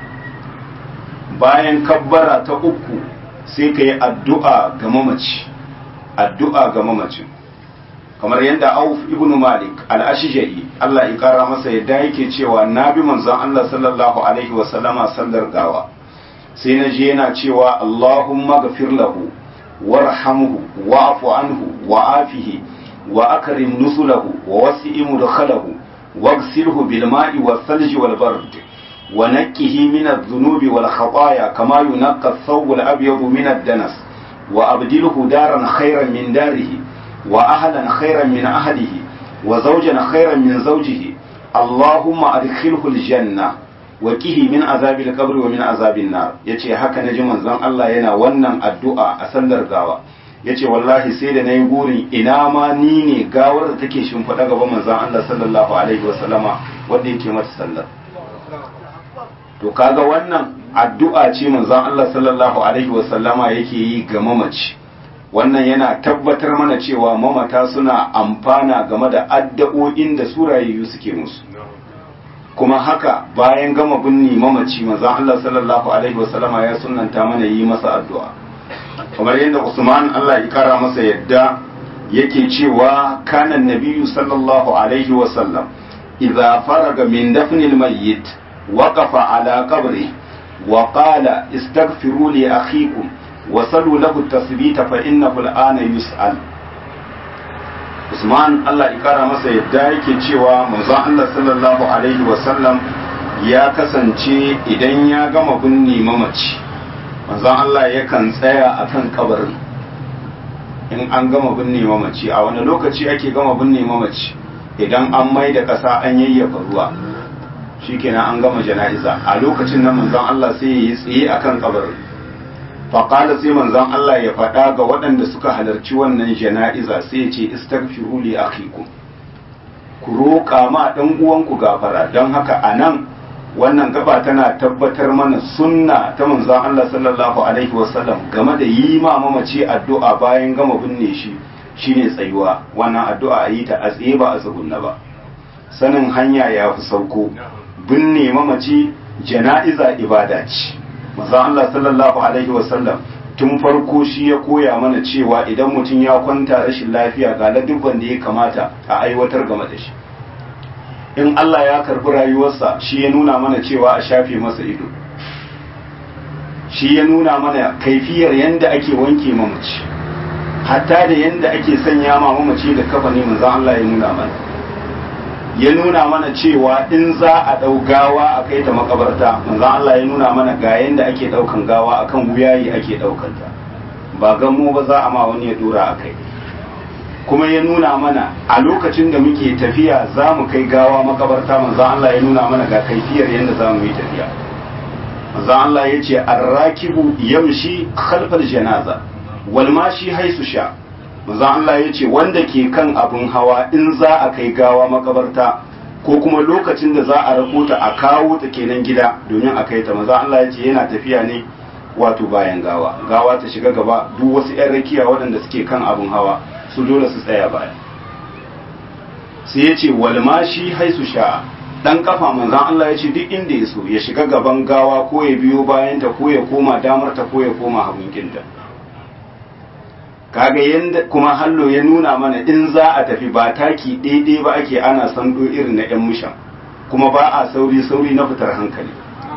bayan kabbara ta uku sai ka yi addu'a ga mamaci addu'a ga mamacin kamar yadda Auf ibn Malik al-Ashja'i Allah ya kara masa yadda yake cewa na bi manzon Allah sallallahu alaihi wa sallama sallar gawa sai na je yana cewa Allahumma ghafir lahu warhamhu wa'fu anhu wa'afihi wa akrim nusulahu wa wasi' mudkhalahu waghsilhu bil ma'i was thalji wal bard wa nakkihi min adh-dhunubi wal khataaya kama yunqqa ath-thawb al-abyad min ad-danas wa abdilhu daran khayran min darihi وأهلا خيرا من أهله وزوجا خيرا من زوجه اللهم أدخله الجنة وكه من عذاب القبر ومن عذاب النار yace haka naji manzon Allah yana wannan addu'a a sallar gawa yace wallahi sai da nayi burin ina ma ni ne gawar da take shimfiɗa gaban manzon Allah sallallahu alaihi wasallama wanda yake mata sallar to kaga wannan addu'a ce manzon Allah sallallahu alaihi wasallama yake yi ga mamaci wannan yana tabbatar mana cewa mamata suna amfana game da addu'o'in da surayayyu suke musu kuma haka bayan gama binni mamaci manzon Allah sallallahu alaihi wasallama ya sunnanta mana yi masa addu'a kamar yadda Usman Allah ya kara masa yadda yake cewa kana nabiyyu sallallahu alaihi wasallam idza faraga min dafnil mayyit waqafa ala qabri wa qala istaghfiru li akhikum wasalu lahu tasbita fa innahu al'ana yus'al Usman Allah ya kara masa yadda yake cewa manzon Allah sallallahu alaihi wa sallam ya kasance idan ya gama binne mamaci manzon Allah yakan tsaya akan kabarin in an gama binne mamaci a wani lokaci ake gama binne mamaci idan an mai da ƙasa an yayyafa ruwa shikenan an gama jana'iza a lokacin nan manzon Allah sai ya yi tsaye akan kabarin faƙala sai manzon Allah ya faɗa ga waɗanda suka halarci wannan jana'iza sai ya ce istaghfiru li akhikum ku roƙa ma ɗan uwanku gafara don haka a nan wannan gaba tana tabbatar mana sunna ta manzon Allah sallallahu alaihi wasallam game da yi ma mamaci addu'a bayan gama binne shi shine tsayuwa wannan addu'a a yi ta a tsaye ba a tsugunna ba sanin hanya ya fi sauko binne mamaci jana'iza ibada ce manzo Allah sallallahu alaihi wasallam tun farko shi ya koya mana cewa idan mutum ya kwanta rashin lafiya ga ladubban da ya kamata a aiwatar game da shi in Allah ya karbi rayuwarsa shi ya nuna mana cewa a shafe masa ido shi ya nuna mana kaifiyar yanda ake wanke mamaci hatta da yanda ake sanya ma mamaci da kafa ne manzo Allah ya nuna mana ya nuna mana cewa in za a ɗau gawa a kai ta makabarta manzo Allah ya nuna mana ga yanda ake ɗaukan gawa akan wuyayi ake ɗaukan ta ba gammo ba za a ma wani ya dora a kai kuma ya nuna mana a lokacin da muke tafiya za mu kai gawa makabarta manzo Allah ya nuna mana ga kaifiyar yanda za mu yi tafiya manzo Allah ya ce arrakibu yamshi khalfal janaza wal mashi haisu sha manzo Allah ya ce wanda ke kan abin hawa in za a kai gawa makabarta ko kuma lokacin da za a rako ta a kawo ta kenan gida domin a kai ta manzo Allah ya ce yana tafiya ne wato bayan gawa gawa ta shiga gaba duk wasu 'yan rakiya waɗanda suke kan abin hawa su dole su tsaya baya sai ya ce walmashi haisu sha'a dan kafa manzan Allah ya ce duk inda ya so ya shiga gaban gawa ko ya biyo bayan ta ko ya koma damar ta ko ya koma hagun kinta kaga yanda kuma hallo ya nuna mana in za a tafi ba taki daidai ba ake ana sando irin na yan mushan kuma ba a sauri sauri na fitar hankali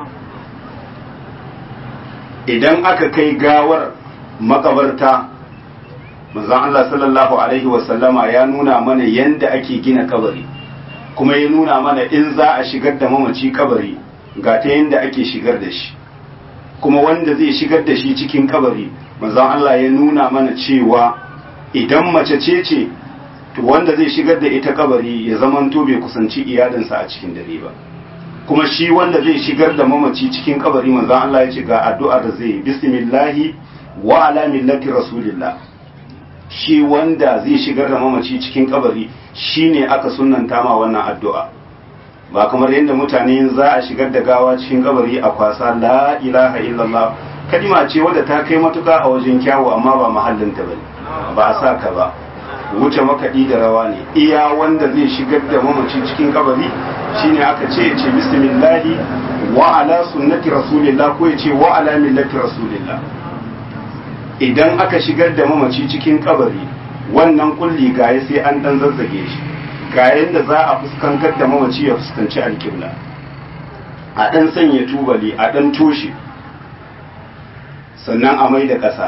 idan aka kai gawar makabarta manzon Allah sallallahu alaihi wasallama ya nuna mana yanda ake gina kabari kuma ya nuna mana in za a shigar da mamaci kabari ga ta yanda ake shigar da shi kuma wanda zai shigar da shi cikin kabari manzon Allah ya nuna mana cewa idan mace ce ce to wanda zai shigar da ita kabari ya zamanto bai kusanci iyalinsa a cikin dare ba kuma shi wanda zai shigar da mamaci cikin kabari manzon Allah ya ce ga addu'a da zai yi bismillahi wa ala millati rasulillah shi wanda zai shigar da mamaci cikin kabari shine aka sunnanta ma wannan addu'a ba kamar yadda mutane za a shigar da gawa cikin kabari a kwasa la ilaha illallah kalima ce wadda ta kai matuka a wajen kyawu amma ba mahallinta bane ba a sa ka ba wuce makaɗi da rawa ne iya wanda zai shigar da mamaci cikin kabari shine aka ce ce bismillahi wa ala sunnati rasulillah ko ya ce wa ala millati rasulillah idan aka shigar da mamaci cikin kabari wannan kulli gaye sai an dan zazzage shi ga yadda za a fuskantar da mamaci ya fuskanci alƙibla a dan sanya tubali a dan toshe sannan a mai da ƙasa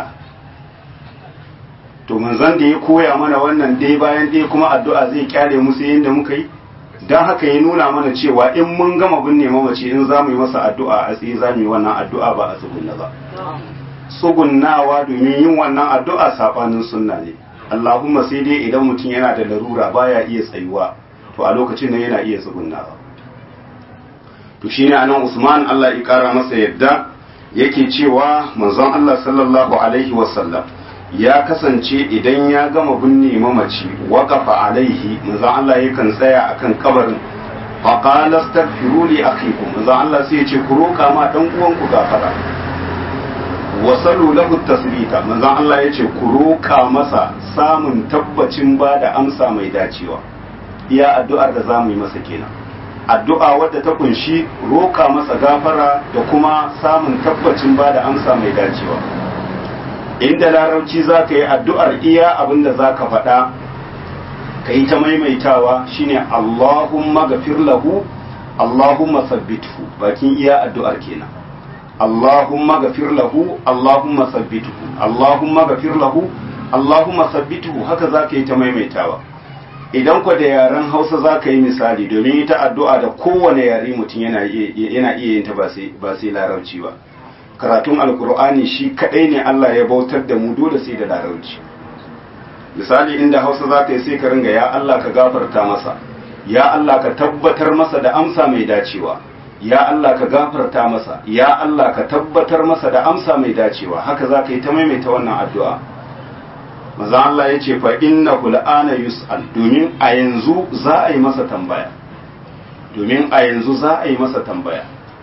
to manzon da ya koya mana wannan dai bayan dai kuma addu'a zai kyale musu yadda muka yi don haka ya nuna mana cewa in mun gama binne mamaci in za mu yi masa addu'a a tsaye za mu yi wannan addu'a ba a tsugunna ba tsugunnawa domin yin wannan addu'a saɓanin sunna ne Allahumma sai dai idan mutum yana da larura baya iya tsayuwa to a lokacin nan yana iya tsugunnawa to shine anan Usman Allah ya kara masa yadda yake cewa manzon Allah sallallahu alaihi wasallam ya kasance idan ya gama binne mamaci waqafa alaihi manzon Allah yakan tsaya akan kabarin fa qala astaghfiru li akhikum manzon Allah sai ya ce ku roka ma dan uwanku gafara wasalu lahu tasbita manzon Allah ya ce ku roka masa samun tabbacin ba da amsa mai dacewa iya addu'ar da zamu yi masa kenan addu'a wadda ta kunshi roka masa gafara da kuma samun tabbacin ba da amsa mai dacewa inda larabci za ka yi addu'ar iya abin da za ka faɗa ka yi ta maimaitawa shine Allahumma gafir lahu Allahumma sabbithu bakin iya addu'ar kenan Allahumma gafir lahu Allahumma sabbithu Allahumma gafir lahu Allahumma sabbithu haka za ka yi ta maimaitawa idan kwa da yaren hausa za ka yi misali domin ita addu'a da kowane yare mutum yana iya yin ta ba sai larabci ba karatun alkur'ani shi kadai ne Allah ya bautar da mu dole sai da larabci misali inda hausa za ka yi sai ka ringa ya Allah ka gafarta masa ya Allah ka tabbatar masa da amsa mai dacewa ya Allah ka gafarta masa ya Allah ka tabbatar masa da amsa mai dacewa haka za ka yi ta maimaita wannan addu'a maza Allah ya ce fa inna hul'ana yus'al domin a yanzu za a yi masa tambaya domin a yanzu za a yi masa tambaya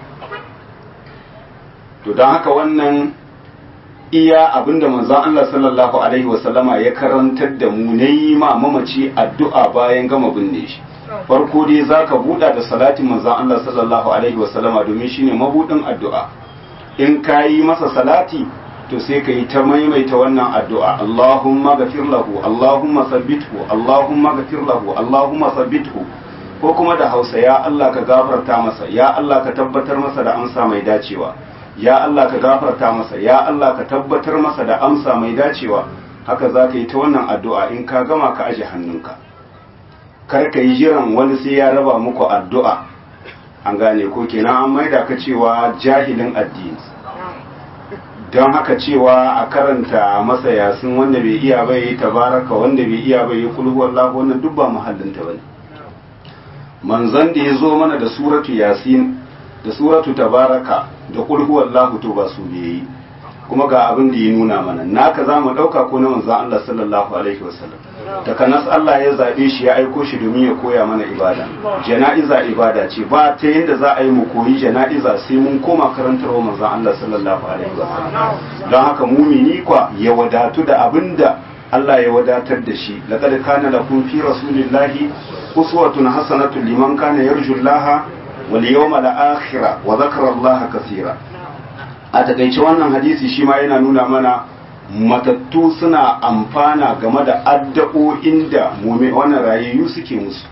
to don haka wannan iya abinda manzon Allah sallallahu alaihi wasallama ya karantar da mu na yi ma mamaci addu'a bayan gama binne shi farko dai zaka buɗa da salatin manzon Allah sallallahu alaihi wasallama domin shine mabudin addu'a in ka yi masa salati to sai ka yi ta maimaita wannan addu'a Allahumma gafir lahu Allahumma sabbithu Allahumma gafir lahu Allahumma sabbithu ko kuma da Hausa ya Allah ka gafarta masa ya Allah ka tabbatar masa da amsa mai dacewa ya Allah ka gafarta masa ya Allah ka tabbatar masa da amsa mai dacewa haka za ka yi ta wannan addu'a in ka gama ka aje hannunka kar ka yi jiran wani sai ya raba muku addu'a an gane ko kenan an maida ka cewa jahilin addini don haka cewa a karanta masa yasin wanda bai iya bai yi tabaraka wanda bai iya bai yi kulhu wallahu wannan duk ba muhallinta bane manzon da ya zo mana da suratu yasin da suratu tabaraka da kulhu wallahu to ba su ne yi kuma ga abin da ya nuna mana naka za mu ɗauka ko na manzon Allah sallallahu alaihi wasallam daga nas Allah ya zaɓe shi ya aiko shi domin ya koya mana ibada jana'iza ibada ce ba ta yadda za a yi mu koyi jana'iza sai mun koma karantarwa manzon Allah sallallahu alaihi wasallam don haka mumini kwa ya wadatu da abin da Allah ya wadatar da shi laqad kana lakum fi rasulillahi uswatun hasanatun liman kana yarjullaha wal yawmal akhir wa dhakara Allah kaseera a takaice wannan hadisi shi ma yana nuna mana matattu suna amfana game da addu'o'in da wannan rayayyu suke musu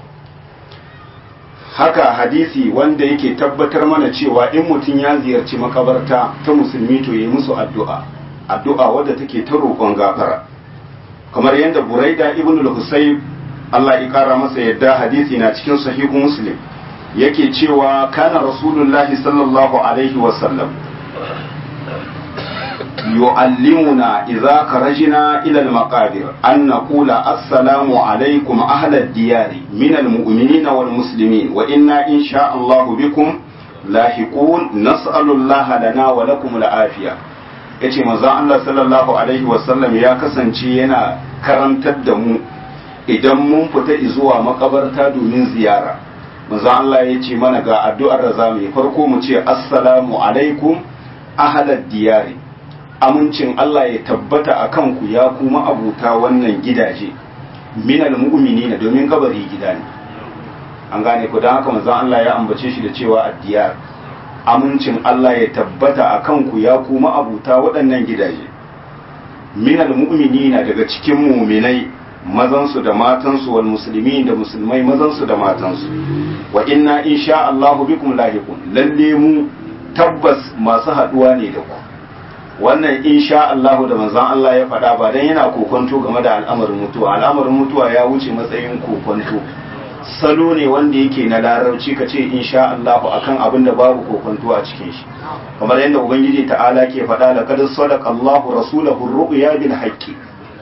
haka hadisi wanda yake tabbatar mana cewa in mutum ya ziyarci makabarta ta musulmi to yi musu addu'a addu'a wadda take ta roƙon gafara kamar yadda buraida ibn al-husayb Allah ya kara masa yadda hadisi na cikin sahihu muslim yake cewa kana rasulullahi sallallahu alaihi wasallam يعلمنا إذا خرجنا إلى المقابر أن نقول السلام عليكم أهل الديار من المؤمنين والمسلمين وإنا إن شاء الله بكم لاحقون نسأل الله لنا ولكم العافية yace manzon Allah sallallahu alaihi wasallam ya kasance yana karantar da mu idan mun fita zuwa makabarta domin ziyara manzon Allah ya ce mana ga addu'ar da zamu yi farko mu ce assalamu alaikum ahlad diyari amincin Allah ya tabbata a kanku ya kuma abuta wannan gidaje minal mu'minina domin kabari gida ne an gane ku don haka manzon Allah ya ambace shi da cewa addiyar amincin Allah ya tabbata a kanku ya kuma abuta waɗannan gidaje minal mu'minina daga cikin muminai mazansu da matansu wal musulmi da musulmai mazansu da matansu wa inna insha Allahu bikum lahiqun lalle mu tabbas masu haɗuwa ne da ku wannan insha Allah da manzon Allah ya faɗa ba dan yana kokonto game da al'amarin mutuwa al'amarin mutuwa ya wuce matsayin kokonto salo ne wanda yake na larabci ka ce insha Allah akan abin da babu kokonto a cikin shi kamar yadda ubangiji ta'ala ke faɗa laqad sadaqa Allahu rasulahu ar-ru'ya bil haqqi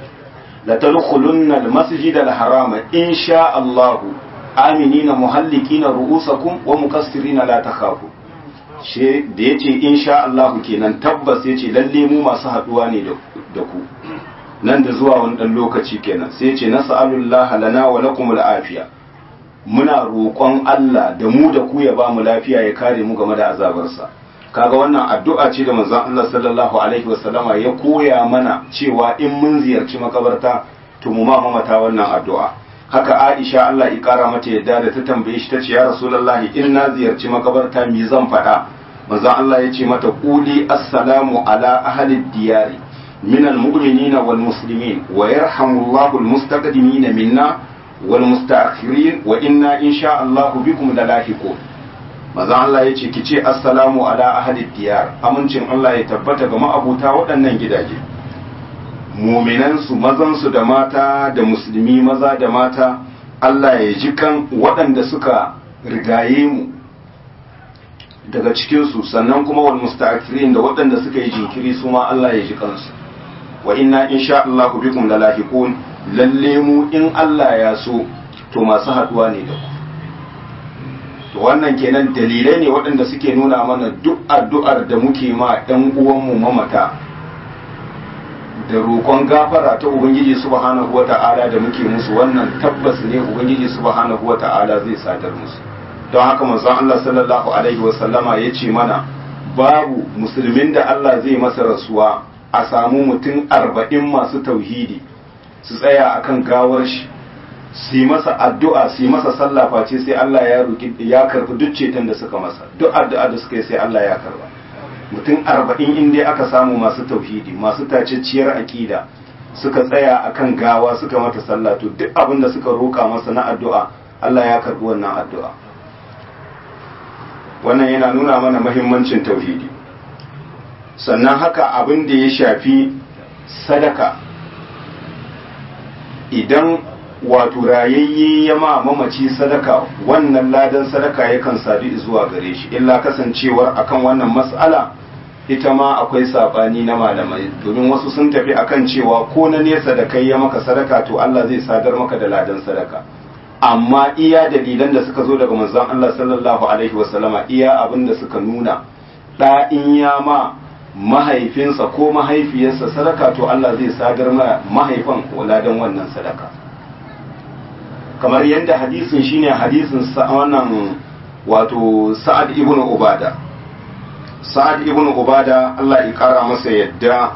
la tadkhulunna al-masjid al-harama insha Allah aminina muhallikina ru'usakum wa mukassirina la takhafu she da ya ce insha Allahu kenan tabbas ya ce lalle mu masu haɗuwa ne da ku nan da zuwa wani ɗan lokaci kenan sai ya ce nas'alullah lana wa lakum afiya muna roƙon Allah da mu da ku ya ba mu lafiya ya kare mu game da azabarsa kaga wannan addu'a ce da manzon Allah sallallahu alaihi wasallama ya koya mana cewa in mun ziyarci makabarta to mu ma mamata wannan addu'a haka Aisha Allah ya kara mata yadda da ta tambaye shi tace ya Rasulullahi in na ziyarci makabarta me zan faɗa manzon Allah ya ce mata quli assalamu ala ahli diyari min almu'minina wal muslimin wa yarhamullahu almustaqdimina minna wal mustaakhirin wa inna insha Allah bikum lalahiqun manzon Allah ya ce ki ce assalamu ala ahli diyar amincin Allah ya tabbata ga ma'abuta waɗannan gidaje muminansu mazansu da mata da musulmi maza da mata Allah ya ji kan waɗanda suka rigaye mu daga cikinsu sannan kuma wal musta'akhirin da waɗanda suka yi jinkiri su ma Allah ya ji kansu wa inna insha Allah bikum lalahiqun lalle mu in Allah ya so to masu haduwa ne da ku to wannan kenan dalilai ne waɗanda suke nuna mana duk addu'ar da muke ma ɗan uwanmu mamata da roƙon gafara ta ubangiji subhanahu wata'ala da muke musu wannan tabbas ne ubangiji subhanahu wata'ala zai sadar musu don haka manzon Allah sallallahu alaihi wasallama ya ce mana babu musulmin da Allah zai masa rasuwa a samu mutum arba'in masu tauhidi su tsaya akan gawar shi su yi masa addu'a su yi masa sallah face sai Allah ya roki ya karbi duk ceton da suka masa duk addu'a da suka yi sai Allah ya karba mutum arba'in in dai aka samu masu tauhidi masu tacacciyar aƙida suka tsaya akan gawa suka mata sallah to duk abin da suka roƙa masa na addu'a Allah ya karbi wannan addu'a wannan yana nuna mana mahimmancin tauhidi sannan haka abin da ya shafi sadaka idan wato rayayye ya ma mamaci sadaka wannan ladan sadaka yakan sadu zuwa gare shi illa kasancewar akan wannan mas'ala ita ma akwai sabani na malamai domin wasu sun tafi akan cewa ko na nesa da kai ya maka sadaka to Allah zai sadar maka da ladan sadaka amma iya dalilan da suka zo daga manzon Allah sallallahu alaihi wasallama iya abin da suka nuna da in ya ma mahaifinsa ko mahaifiyarsa sadaka to Allah zai sadar ma mahaifan ladan wannan sadaka kamar yadda hadisin shine hadisin wannan wato Sa'ad ibn Ubada Sa'ad ibn Ubada Allah ya kara masa yadda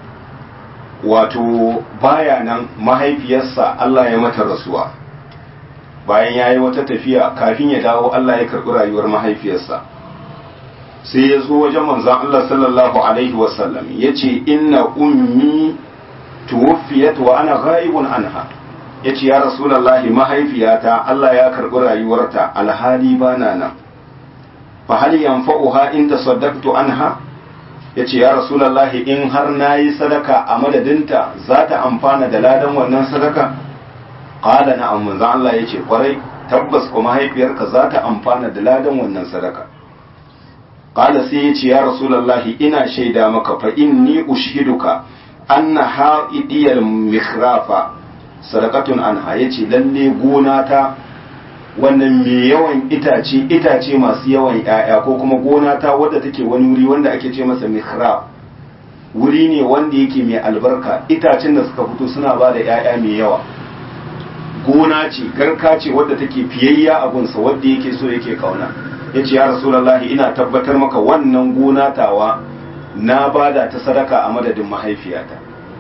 wato baya nan mahaifiyarsa Allah ya mata rasuwa bayan ya yi wata tafiya kafin ya dawo Allah ya karɓi rayuwar mahaifiyarsa sai ya zo wajen manzan Allah sallallahu alaihi wasallam ya ce inna ummi tuwfiyat wa ana ghaibun anha ya ce ya rasulallahi mahaifiyata Allah ya karɓi rayuwarta alhali ba na nan fa hal yanfa'uha in tasaddaqtu anha ya ce ya rasulallahi in har nayi sadaka a madadinta za ta amfana da ladan wannan sadaka qala na'am manzo Allah ya ce kwarai tabbas ko mahaifiyarka za ta amfana da ladan wannan sadaka qala sai yace ya rasulullahi ina shaida maka fa inni ushiduka anna ha'idiyal mikhrafa sadaqatun anha yace lalle gona ta wannan mai yawan itace itace masu yawan ‘ya'ya ko kuma gona ta wadda take wani wuri wanda ake ce masa mihrab wuri ne wanda yake mai albarka itacen da suka fito suna ba da ‘ya'ya mai yawa gona ce garka ce wadda take fiyayya abunsa wadda yake so yake kauna ya ce ya rasulallah ina tabbatar maka wannan gona tawa na bada ta sadaka a madadin mahaifiyata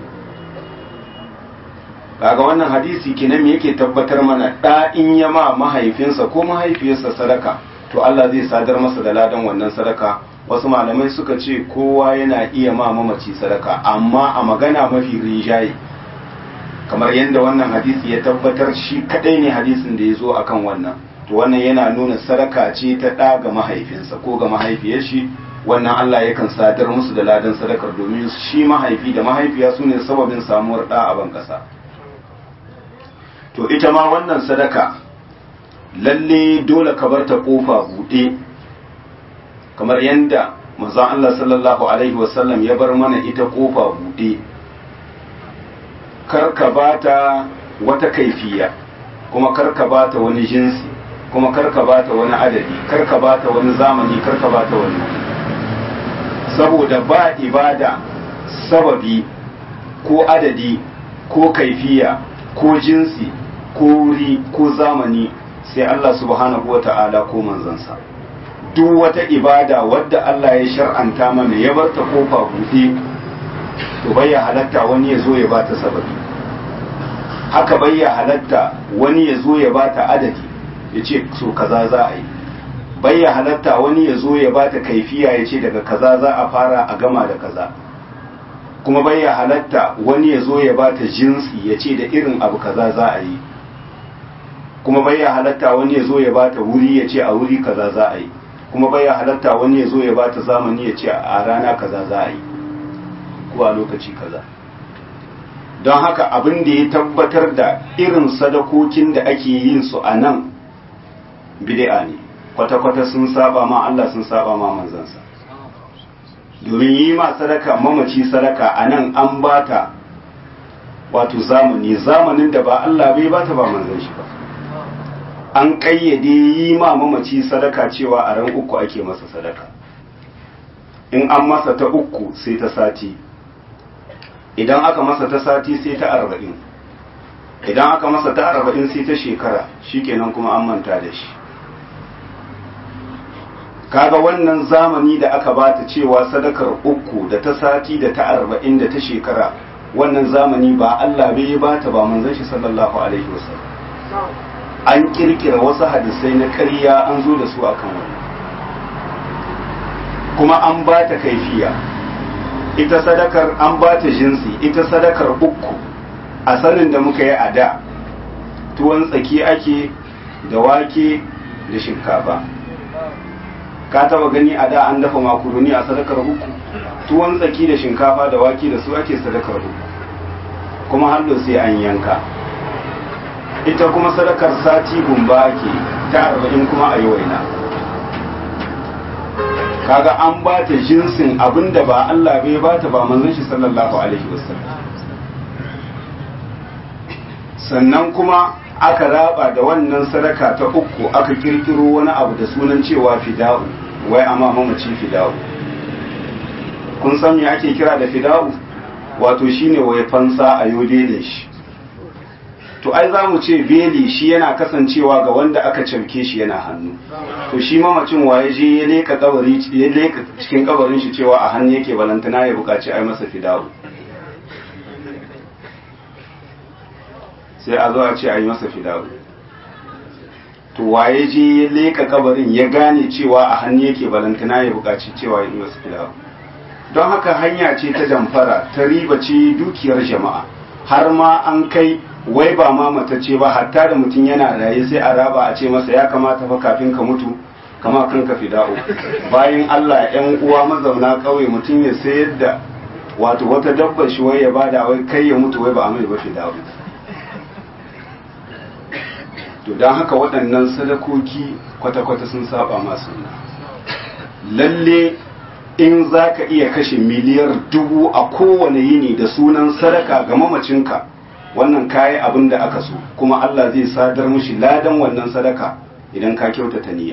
kaga wannan hadisi kenan me yake tabbatar mana da in ya ma mahaifinsa ko mahaifiyarsa sadaka to Allah zai sadar masa da ladan wannan sadaka wasu malamai suka ce kowa yana iya ma mamaci sadaka amma a magana mafi rinjaye kamar yadda wannan hadisi ya tabbatar shi kadai ne hadisin da ya zo akan wannan to wannan yana nuna sadaka ce ta ɗa ga mahaifinsa ko ga mahaifiyar shi wannan Allah yakan sadar musu da ladan sadakar domin shi mahaifi da mahaifiya su ne sababin samuwar ɗa a ban ƙasa to ita ma wannan sadaka lalle dole ka bar ta kofa buɗe kamar yadda manzon Allah sallallahu alaihi wasallam ya bar mana ita kofa buɗe kar ka bata wata kaifiya kuma kar ka bata wani jinsi kuma kar ka bata wani adadi kar ka bata wani zamani kar ka bata wani saboda ba ibada sababi ko adadi ko kaifiya ko jinsi ko wuri ko zamani sai Allah subhanahu wata'ala ko manzansa duk wata ibada wadda Allah ya shar'anta mana ya bar ta kofa buɗe to bai ya halatta wani ya zo ya bata sababi haka bai ya halatta wani ya zo ya bata adadi ya ce so kaza za a yi bai ya halatta wani ya zo ya bata kaifiya ya ce daga kaza za a fara a gama da kaza kuma bai ya halatta wani ya zo ya bata jinsi ya ce da irin abu kaza za a yi kuma bai ya halatta wani ya zo ya bata wuri ya ce a wuri kaza za a yi kuma bai ya halatta wani ya zo ya bata zamani ya ce a rana kaza za a yi ko a lokaci kaza don haka abin da ya tabbatar da irin sadakokin da ake yin su a nan bid'a ne kwata-kwata sun saba ma Allah sun saba ma manzansa domin yi ma sadaka mamaci sadaka a nan an bata wato zamani zamanin da ba Allah bai bata ba manzan shi ba an kayyade yi ma mamaci sadaka cewa a ran uku ake masa sadaka in an masa ta uku sai ta sati idan aka masa ta sati sai ta arba'in idan aka masa ta arba'in sai ta shekara shikenan kuma an manta da shi kaga wannan zamani da aka bata cewa sadakar uku da ta sati da ta arba'in da ta shekara wannan zamani ba Allah bai bata ba manzon shi sallallahu alaihi wasallam an kirkira wasu hadisai na ƙarya an zo da su akan wannan kuma an bata kaifiya ita sadakar an bata jinsi ita sadakar uku a sanin da muka yi a da tuwon tsaki ake da wake da shinkafa ka taba gani a da an dafa makaroni a sadakar uku tuwon tsaki da shinkafa da wake da su ake sadakar uku kuma hallo sai an yanka ita kuma sadakar sati gumba ake ta arba'in kuma a yi waina kaga an ba ta jinsin abinda ba Allah bai ba ta ba manzon shi sallallahu alaihi wasallam sannan kuma aka raba da wannan sadaka ta uku aka kirkiro wani abu da sunan cewa fida'u wai amma mamaci fida'u kun san me ake kira da fida'u wato shine wai fansa a yodele shi to ai za mu ce beli shi yana kasancewa ga wanda aka cafke shi yana hannu to shi mamacin waye je ya leka kabari ya leka cikin kabarin shi cewa a hannu yake balantana ya bukaci ai masa fida'u sai a zo a ce a yi masa fida'u to waye je ya leka kabarin ya gane cewa a hannu yake balantana ya bukaci cewa ya yi masa fida'u don haka hanya ce ta damfara ta riba ce dukiyar jama'a har ma an kai wai ba ma matacce ba hatta da mutum yana raye sai a raba a ce masa ya kamata fa kafin ka mutu kama kanka fida'u bayan Allah yan uwa mazauna kauye mutum ya sayar da wato wata dabba shi wai ya bada wai kai ya mutu wai ba a mai ba fida'u to don haka waɗannan sadakoki kwata-kwata sun saba masu lalle in za ka iya kashe miliyar dubu a kowane yini da sunan sadaka ga mamacinka wannan kayi abin da aka so kuma Allah zai sadar mushi ladan wannan sadaka idan ka kyautata niyya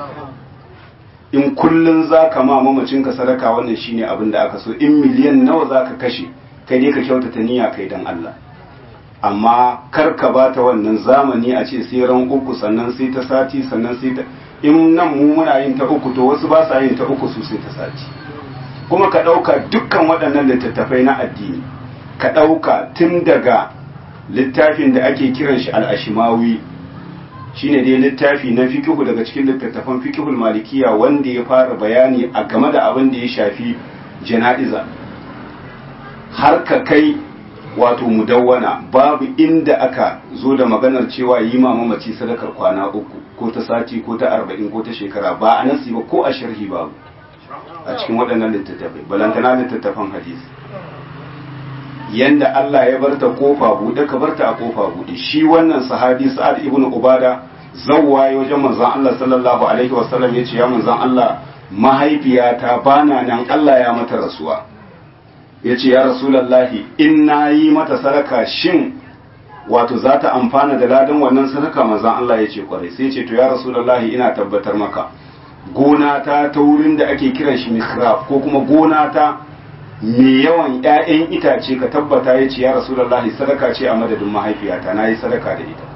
in kullun za ka ma mamacinka sadaka wannan shine abin da aka so in miliyan nawa za ka kashe kai ne ka kyautata niyya kai dan Allah amma kar ka bata wannan zamani a ce sai ran uku sannan sai ta sati sannan sai ta in nan mu muna yin ta uku to wasu ba sa yin ta uku su sai ta sati kuma ka ɗauka dukkan waɗannan littattafai na addini ka ɗauka tun daga littafin da ake kiran shi al'ashimawi shine dai littafi na fikihu daga cikin littattafan fikihul malikiya wanda ya fara bayani a game da abin da ya shafi jana'iza har ka kai wato mudawwana babu inda aka zo da maganar cewa yi ma mamaci sadakar kwana uku ko ta sati ko ta arba'in ko ta shekara ba a nasi ba ko a sharhi babu a cikin waɗannan littattafai balantana littattafan hadisi yanda Allah ya barta kofa buɗe ka barta a kofa buɗe shi wannan sahabi sa'ad ibn ubada zawwaye wajen manzon Allah sallallahu alaihi wasallam yace ya manzon Allah mahaifiyata bana nan Allah ya mata rasuwa yace ya rasulullahi in nayi mata sadaka shin wato za ta amfana da ladan wannan sadaka manzon Allah yace kwarai sai yace to ya rasulullahi ina tabbatar maka gona ta ta wurin da ake kiran shi misraf ko kuma gona ta mai yawan ‘ya'yan itace ka tabbata ya ce ya rasulallahi sadaka ce a madadin mahaifiyata na yi sadaka da ita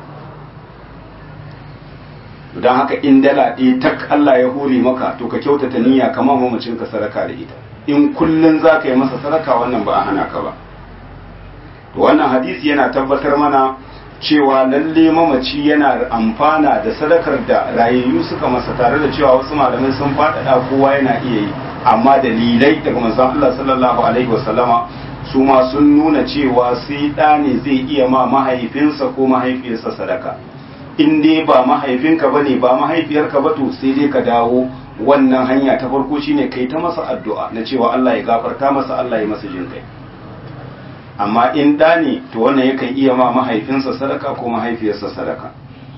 don haka in dala ɗaya tak Allah ya hore maka to ka kyautata niyya kama mamacin ka sadaka da ita in kullum za ka yi masa sadaka wannan ba a hana ka ba to wannan hadisi yana tabbatar mana cewa lalle mamaci yana amfana da sadakar da rayayyu suka masa tare da cewa wasu malamai sun faɗaɗa kowa yana iya yi amma dalilai daga manzon Allah sallallahu alaihi wasallama su ma sun nuna cewa sai ɗa ne zai iya ma mahaifinsa ko mahaifiyarsa sadaka in dai ba mahaifinka ba ne ba mahaifiyarka ba to sai dai ka dawo wannan hanya ta farko shine kai ta masa addu'a na cewa Allah ya gafarta masa Allah ya masa jin kai amma in ɗa ne to wannan yakan iya ma mahaifinsa sadaka ko mahaifiyarsa sadaka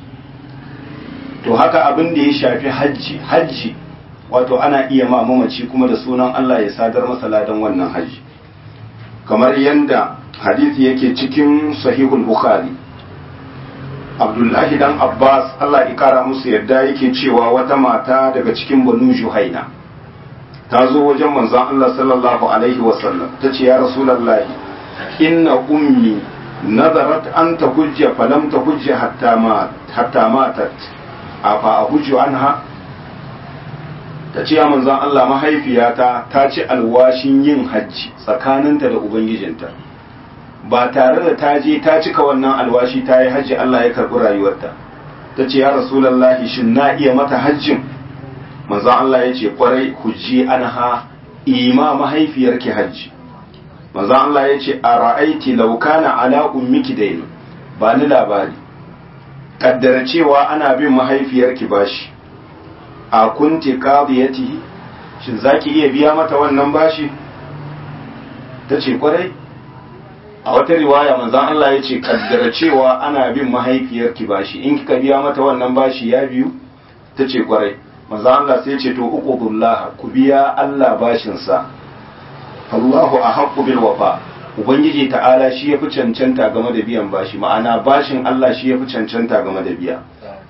to haka abin da ya shafi hajji hajji wato ana iya ma mamaci kuma da sunan Allah ya sadar masa ladan wannan hajji kamar yadda hadisi yake cikin sahihul bukhari abdullahi dan abbas Allah ya kara musu yadda yake cewa wata mata daga cikin banu juhaina ta zo wajen manzon Allah sallallahu alaihi wasallam ta ce ya rasulullahi inna ummi nazarat an ta hujja falam ta hujja hatta matat afa a hujju anha ta ce manzon Allah mahaifiyata ta ci alwashin yin hajji tsakaninta da ubangijinta ba tare da ta je ta cika wannan alwashi ta yi hajji Allah ya karɓi rayuwarta ta ce ya rasulallahi shin na iya mata hajjin manzon Allah ya ce kwarai hujji anha ima mahaifiyarki hajji manzon Allah ya ce a ra'aiti laukana ala ummiki dainu ba ni labari kaddara cewa ana bin mahaifiyarki bashi a kunti qadiyatihi shin zaki iya biya mata wannan bashi tace kwarai a wata riwaya manzon Allah ya ce kaddara cewa ana bin mahaifiyarki bashi in kika biya mata wannan bashi ya biyu tace kwarai manzon Allah sai ya ce to uqudullah ku biya Allah bashin sa Allahu ahaqqu bil wafa ubangiji ta'ala shi yafi cancanta game da biyan bashi ma'ana bashin Allah shi yafi cancanta game da biya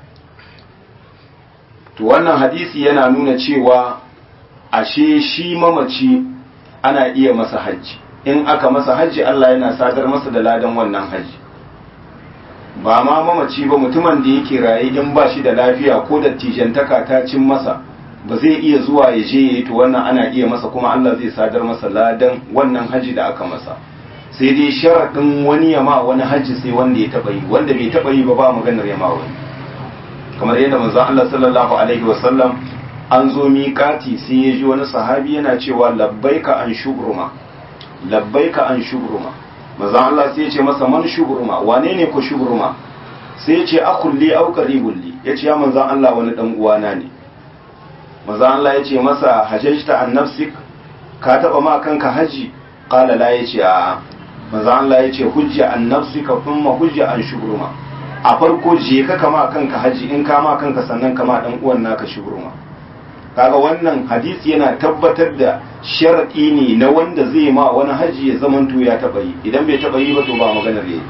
to wannan hadisi yana nuna cewa ashe shi mamaci ana iya masa hajji in aka masa hajji Allah yana sadar masa da ladan wannan hajji ba ma mamaci ba mutumin da yake raye in ba shi da lafiya ko da tijantaka ta cin masa ba zai iya zuwa ya je ya yi to wannan ana iya masa kuma Allah zai sadar masa ladan wannan hajji da aka masa sai dai sharaɗin wani ya ma wani hajji sai wanda ya taɓa yi wanda bai taɓa yi ba ba maganar ya ma wani kamar yadda manzon Allah sallallahu alaihi wasallam an zo miƙati sai ya ji wani sahabi yana cewa labbaika an shubruma labbaika an shubruma manzon Allah sai ya ce masa man shubruma wane ne ko shubruma sai ya ce akulli au qaribulli ya ce ya manzon Allah wani dan uwana ne manzon Allah ya ce masa hajjta an nafsik ka taba ma kanka haji qala la ya ce a manzon Allah ya ce hujja an nafsika thumma hujja an shubruma a farko je ka kama kanka haji in kama kanka sannan kama dan uwan naka shubruma kaga wannan hadisi yana tabbatar da sharadi ne na wanda zai ma wani haji ya zamanto ya taba yi idan bai taba yi ba to ba maganar yayi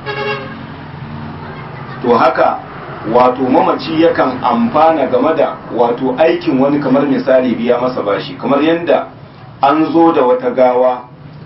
to haka wato mamaci yakan amfana game da wato aikin wani kamar misali biya masa bashi kamar yadda an zo da wata gawa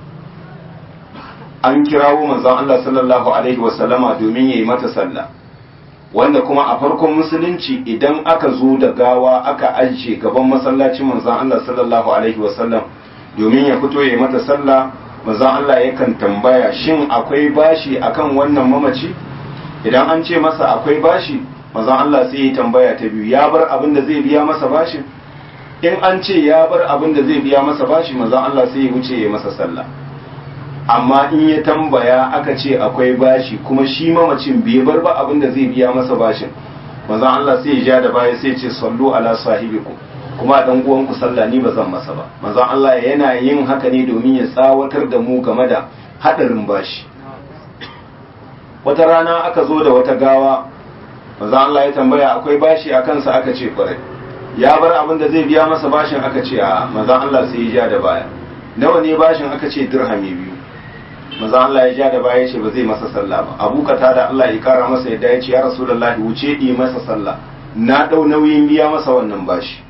an kirawo manzon Allah sallallahu alaihi wasallama domin yayi mata sallah wanda kuma a farkon musulunci idan aka zo da gawa aka ajiye gaban masallacin manzon Allah sallallahu alaihi wasallam domin ya fito yayi mata sallah manzon Allah yakan tambaya shin akwai bashi akan wannan mamaci idan an ce masa akwai bashi manzon Allah sai ya tambaya ta biyu ya bar abin da zai biya masa bashin in an ce ya bar abin da zai biya masa bashi manzon Allah sai ya wuce ya masa sallah amma in ya tambaya aka ce akwai bashi kuma shi mamacin bai bar ba abin da zai biya masa bashin manzon Allah sai ya ja da baya sai ya ce sallu ala sahibikum kuma dan uwanku sallah ni ba zan masa ba manzon Allah yana yin haka ne domin ya tsawatar da mu game da hadarin bashi wata rana aka zo da wata gawa manzon Allah ya tambaya akwai bashi a kansa aka ce kwarai ya bar abin da zai biya masa bashin aka ce a manzon Allah sai ya ja da baya nawa ne bashin aka ce dirhami biyu manzon Allah ya ja da baya ce ba zai masa sallah ba abu kata da Allah ya kara masa yadda ya ce ya rasulullahi wuce yi masa sallah na dau nauyin biya masa wannan bashi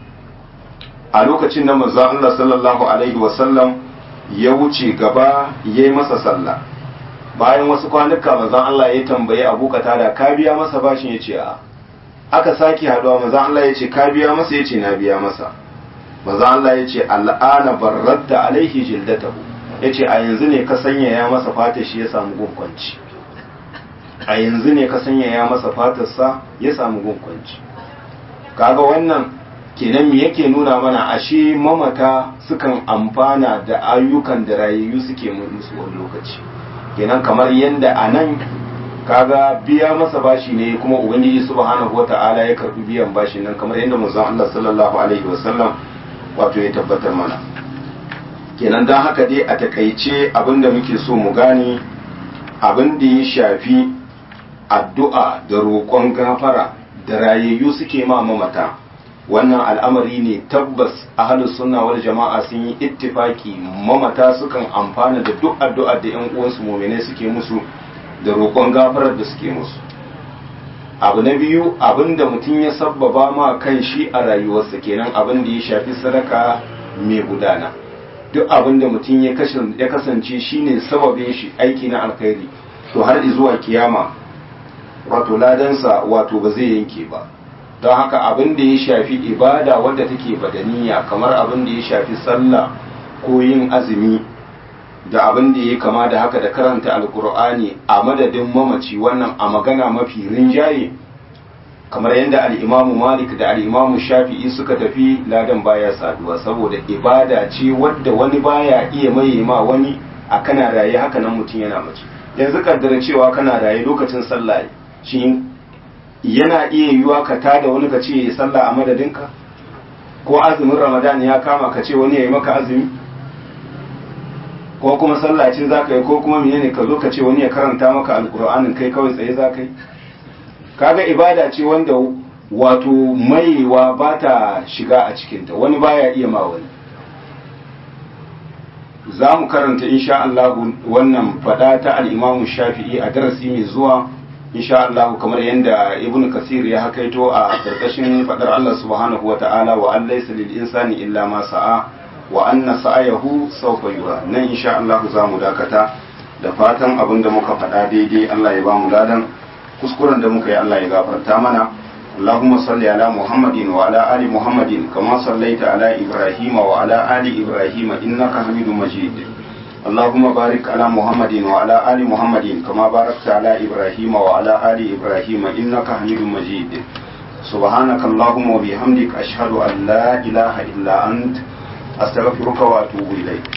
a lokacin da manzon Allah sallallahu alaihi wasallam ya wuce gaba ya yi masa sallah bayan wasu kwanuka manzon Allah ya tambaye Abu Qatada ka biya masa bashin yace a aka saki haduwa manzon Allah yace ka biya masa yace na biya masa manzon Allah yace al'ana barradda alaihi jildatahu yace a yanzu ne ka sanya ya masa fata shi ya samu gunkwanci a yanzu ne ka sanya ya masa fatarsa ya samu gunkwanci kaga wannan kenan me yake nuna mana ashe mamata sukan amfana da ayyukan da rayayyu suke musu wani lokaci kenan kamar yadda a nan kaga biya masa bashi ne kuma ubangiji subhanahu wata'ala ya karbi biyan bashi nan kamar yadda manzon Allah sallallahu alaihi wasallam wato ya tabbatar mana kenan dan haka dai a takaice abinda muke so mu gane abin da ya shafi addu'a da roƙon gafara da rayayyu suke ma mamata wannan al'amari ne tabbas ahlus sunna wal jama'a sun yi ittifaki mamata sukan amfana da duk addu'a da yan uwansu mu'minai suke musu da roƙon gafarar da suke musu abu na biyu abinda mutum ya sabbaba ma kan shi a rayuwarsa kenan abin da ya shafi sadaka mai gudana duk abin da mutum ya kasance shine sababin shi aiki na alkhairi to har zuwa kiyama wato ladansa wato ba zai yanke ba don haka abin da ya shafi ibada wadda take badaniya kamar abin da ya shafi sallah ko yin azumi da abin da ya kama da haka da karanta alkur'ani a madadin mamaci wannan a magana mafi rinjaye kamar yadda al'imamu malik da al'imamu shafi'i suka tafi ladan baya saduwa saboda ibada ce wadda wani baya iya maye ma wani a kana raye haka nan mutum yana mace yanzu kaddara cewa kana raye lokacin sallah shi yana iya yiwuwa ka tada wani ka ce ya sallah a madadinka ko azumin ramadan ya kama ka ce wani ya yi maka azumi ko kuma sallah ce za ka yi ko kuma menene ka zo ka ce wani ya karanta maka alkur'anin kai kawai tsaye za ka yi kaga ibada ce wanda wato maiwa ba ta shiga a cikinta wani baya iya ma wani za mu karanta insha Allah wannan fada ta al-Imam Shafi'i a darasi mai zuwa insha Allah kamar yadda Ibn Kasir ya hakaito a karkashin fadar Allah subhanahu wa ta'ala wa an laysa lil insani illa ma sa'a wa anna sa'ayahu sawfa yura nan insha Allah za mu dakata da fatan abin da muka faɗa daidai Allah ya ba mu ladan kuskuren da muka yi Allah ya gafarta mana اللهم صل على محمد وعلى آل محمد كما صليت على إبراهيم وعلى آل إبراهيم إنك حميد مجيد اللهم بارك على محمد وعلى آل محمد كما باركت على إبراهيم وعلى آل إبراهيم إنك حميد مجيد سبحانك اللهم وبحمدك أشهد أن لا إله إلا أنت أستغفرك وأتوب إليك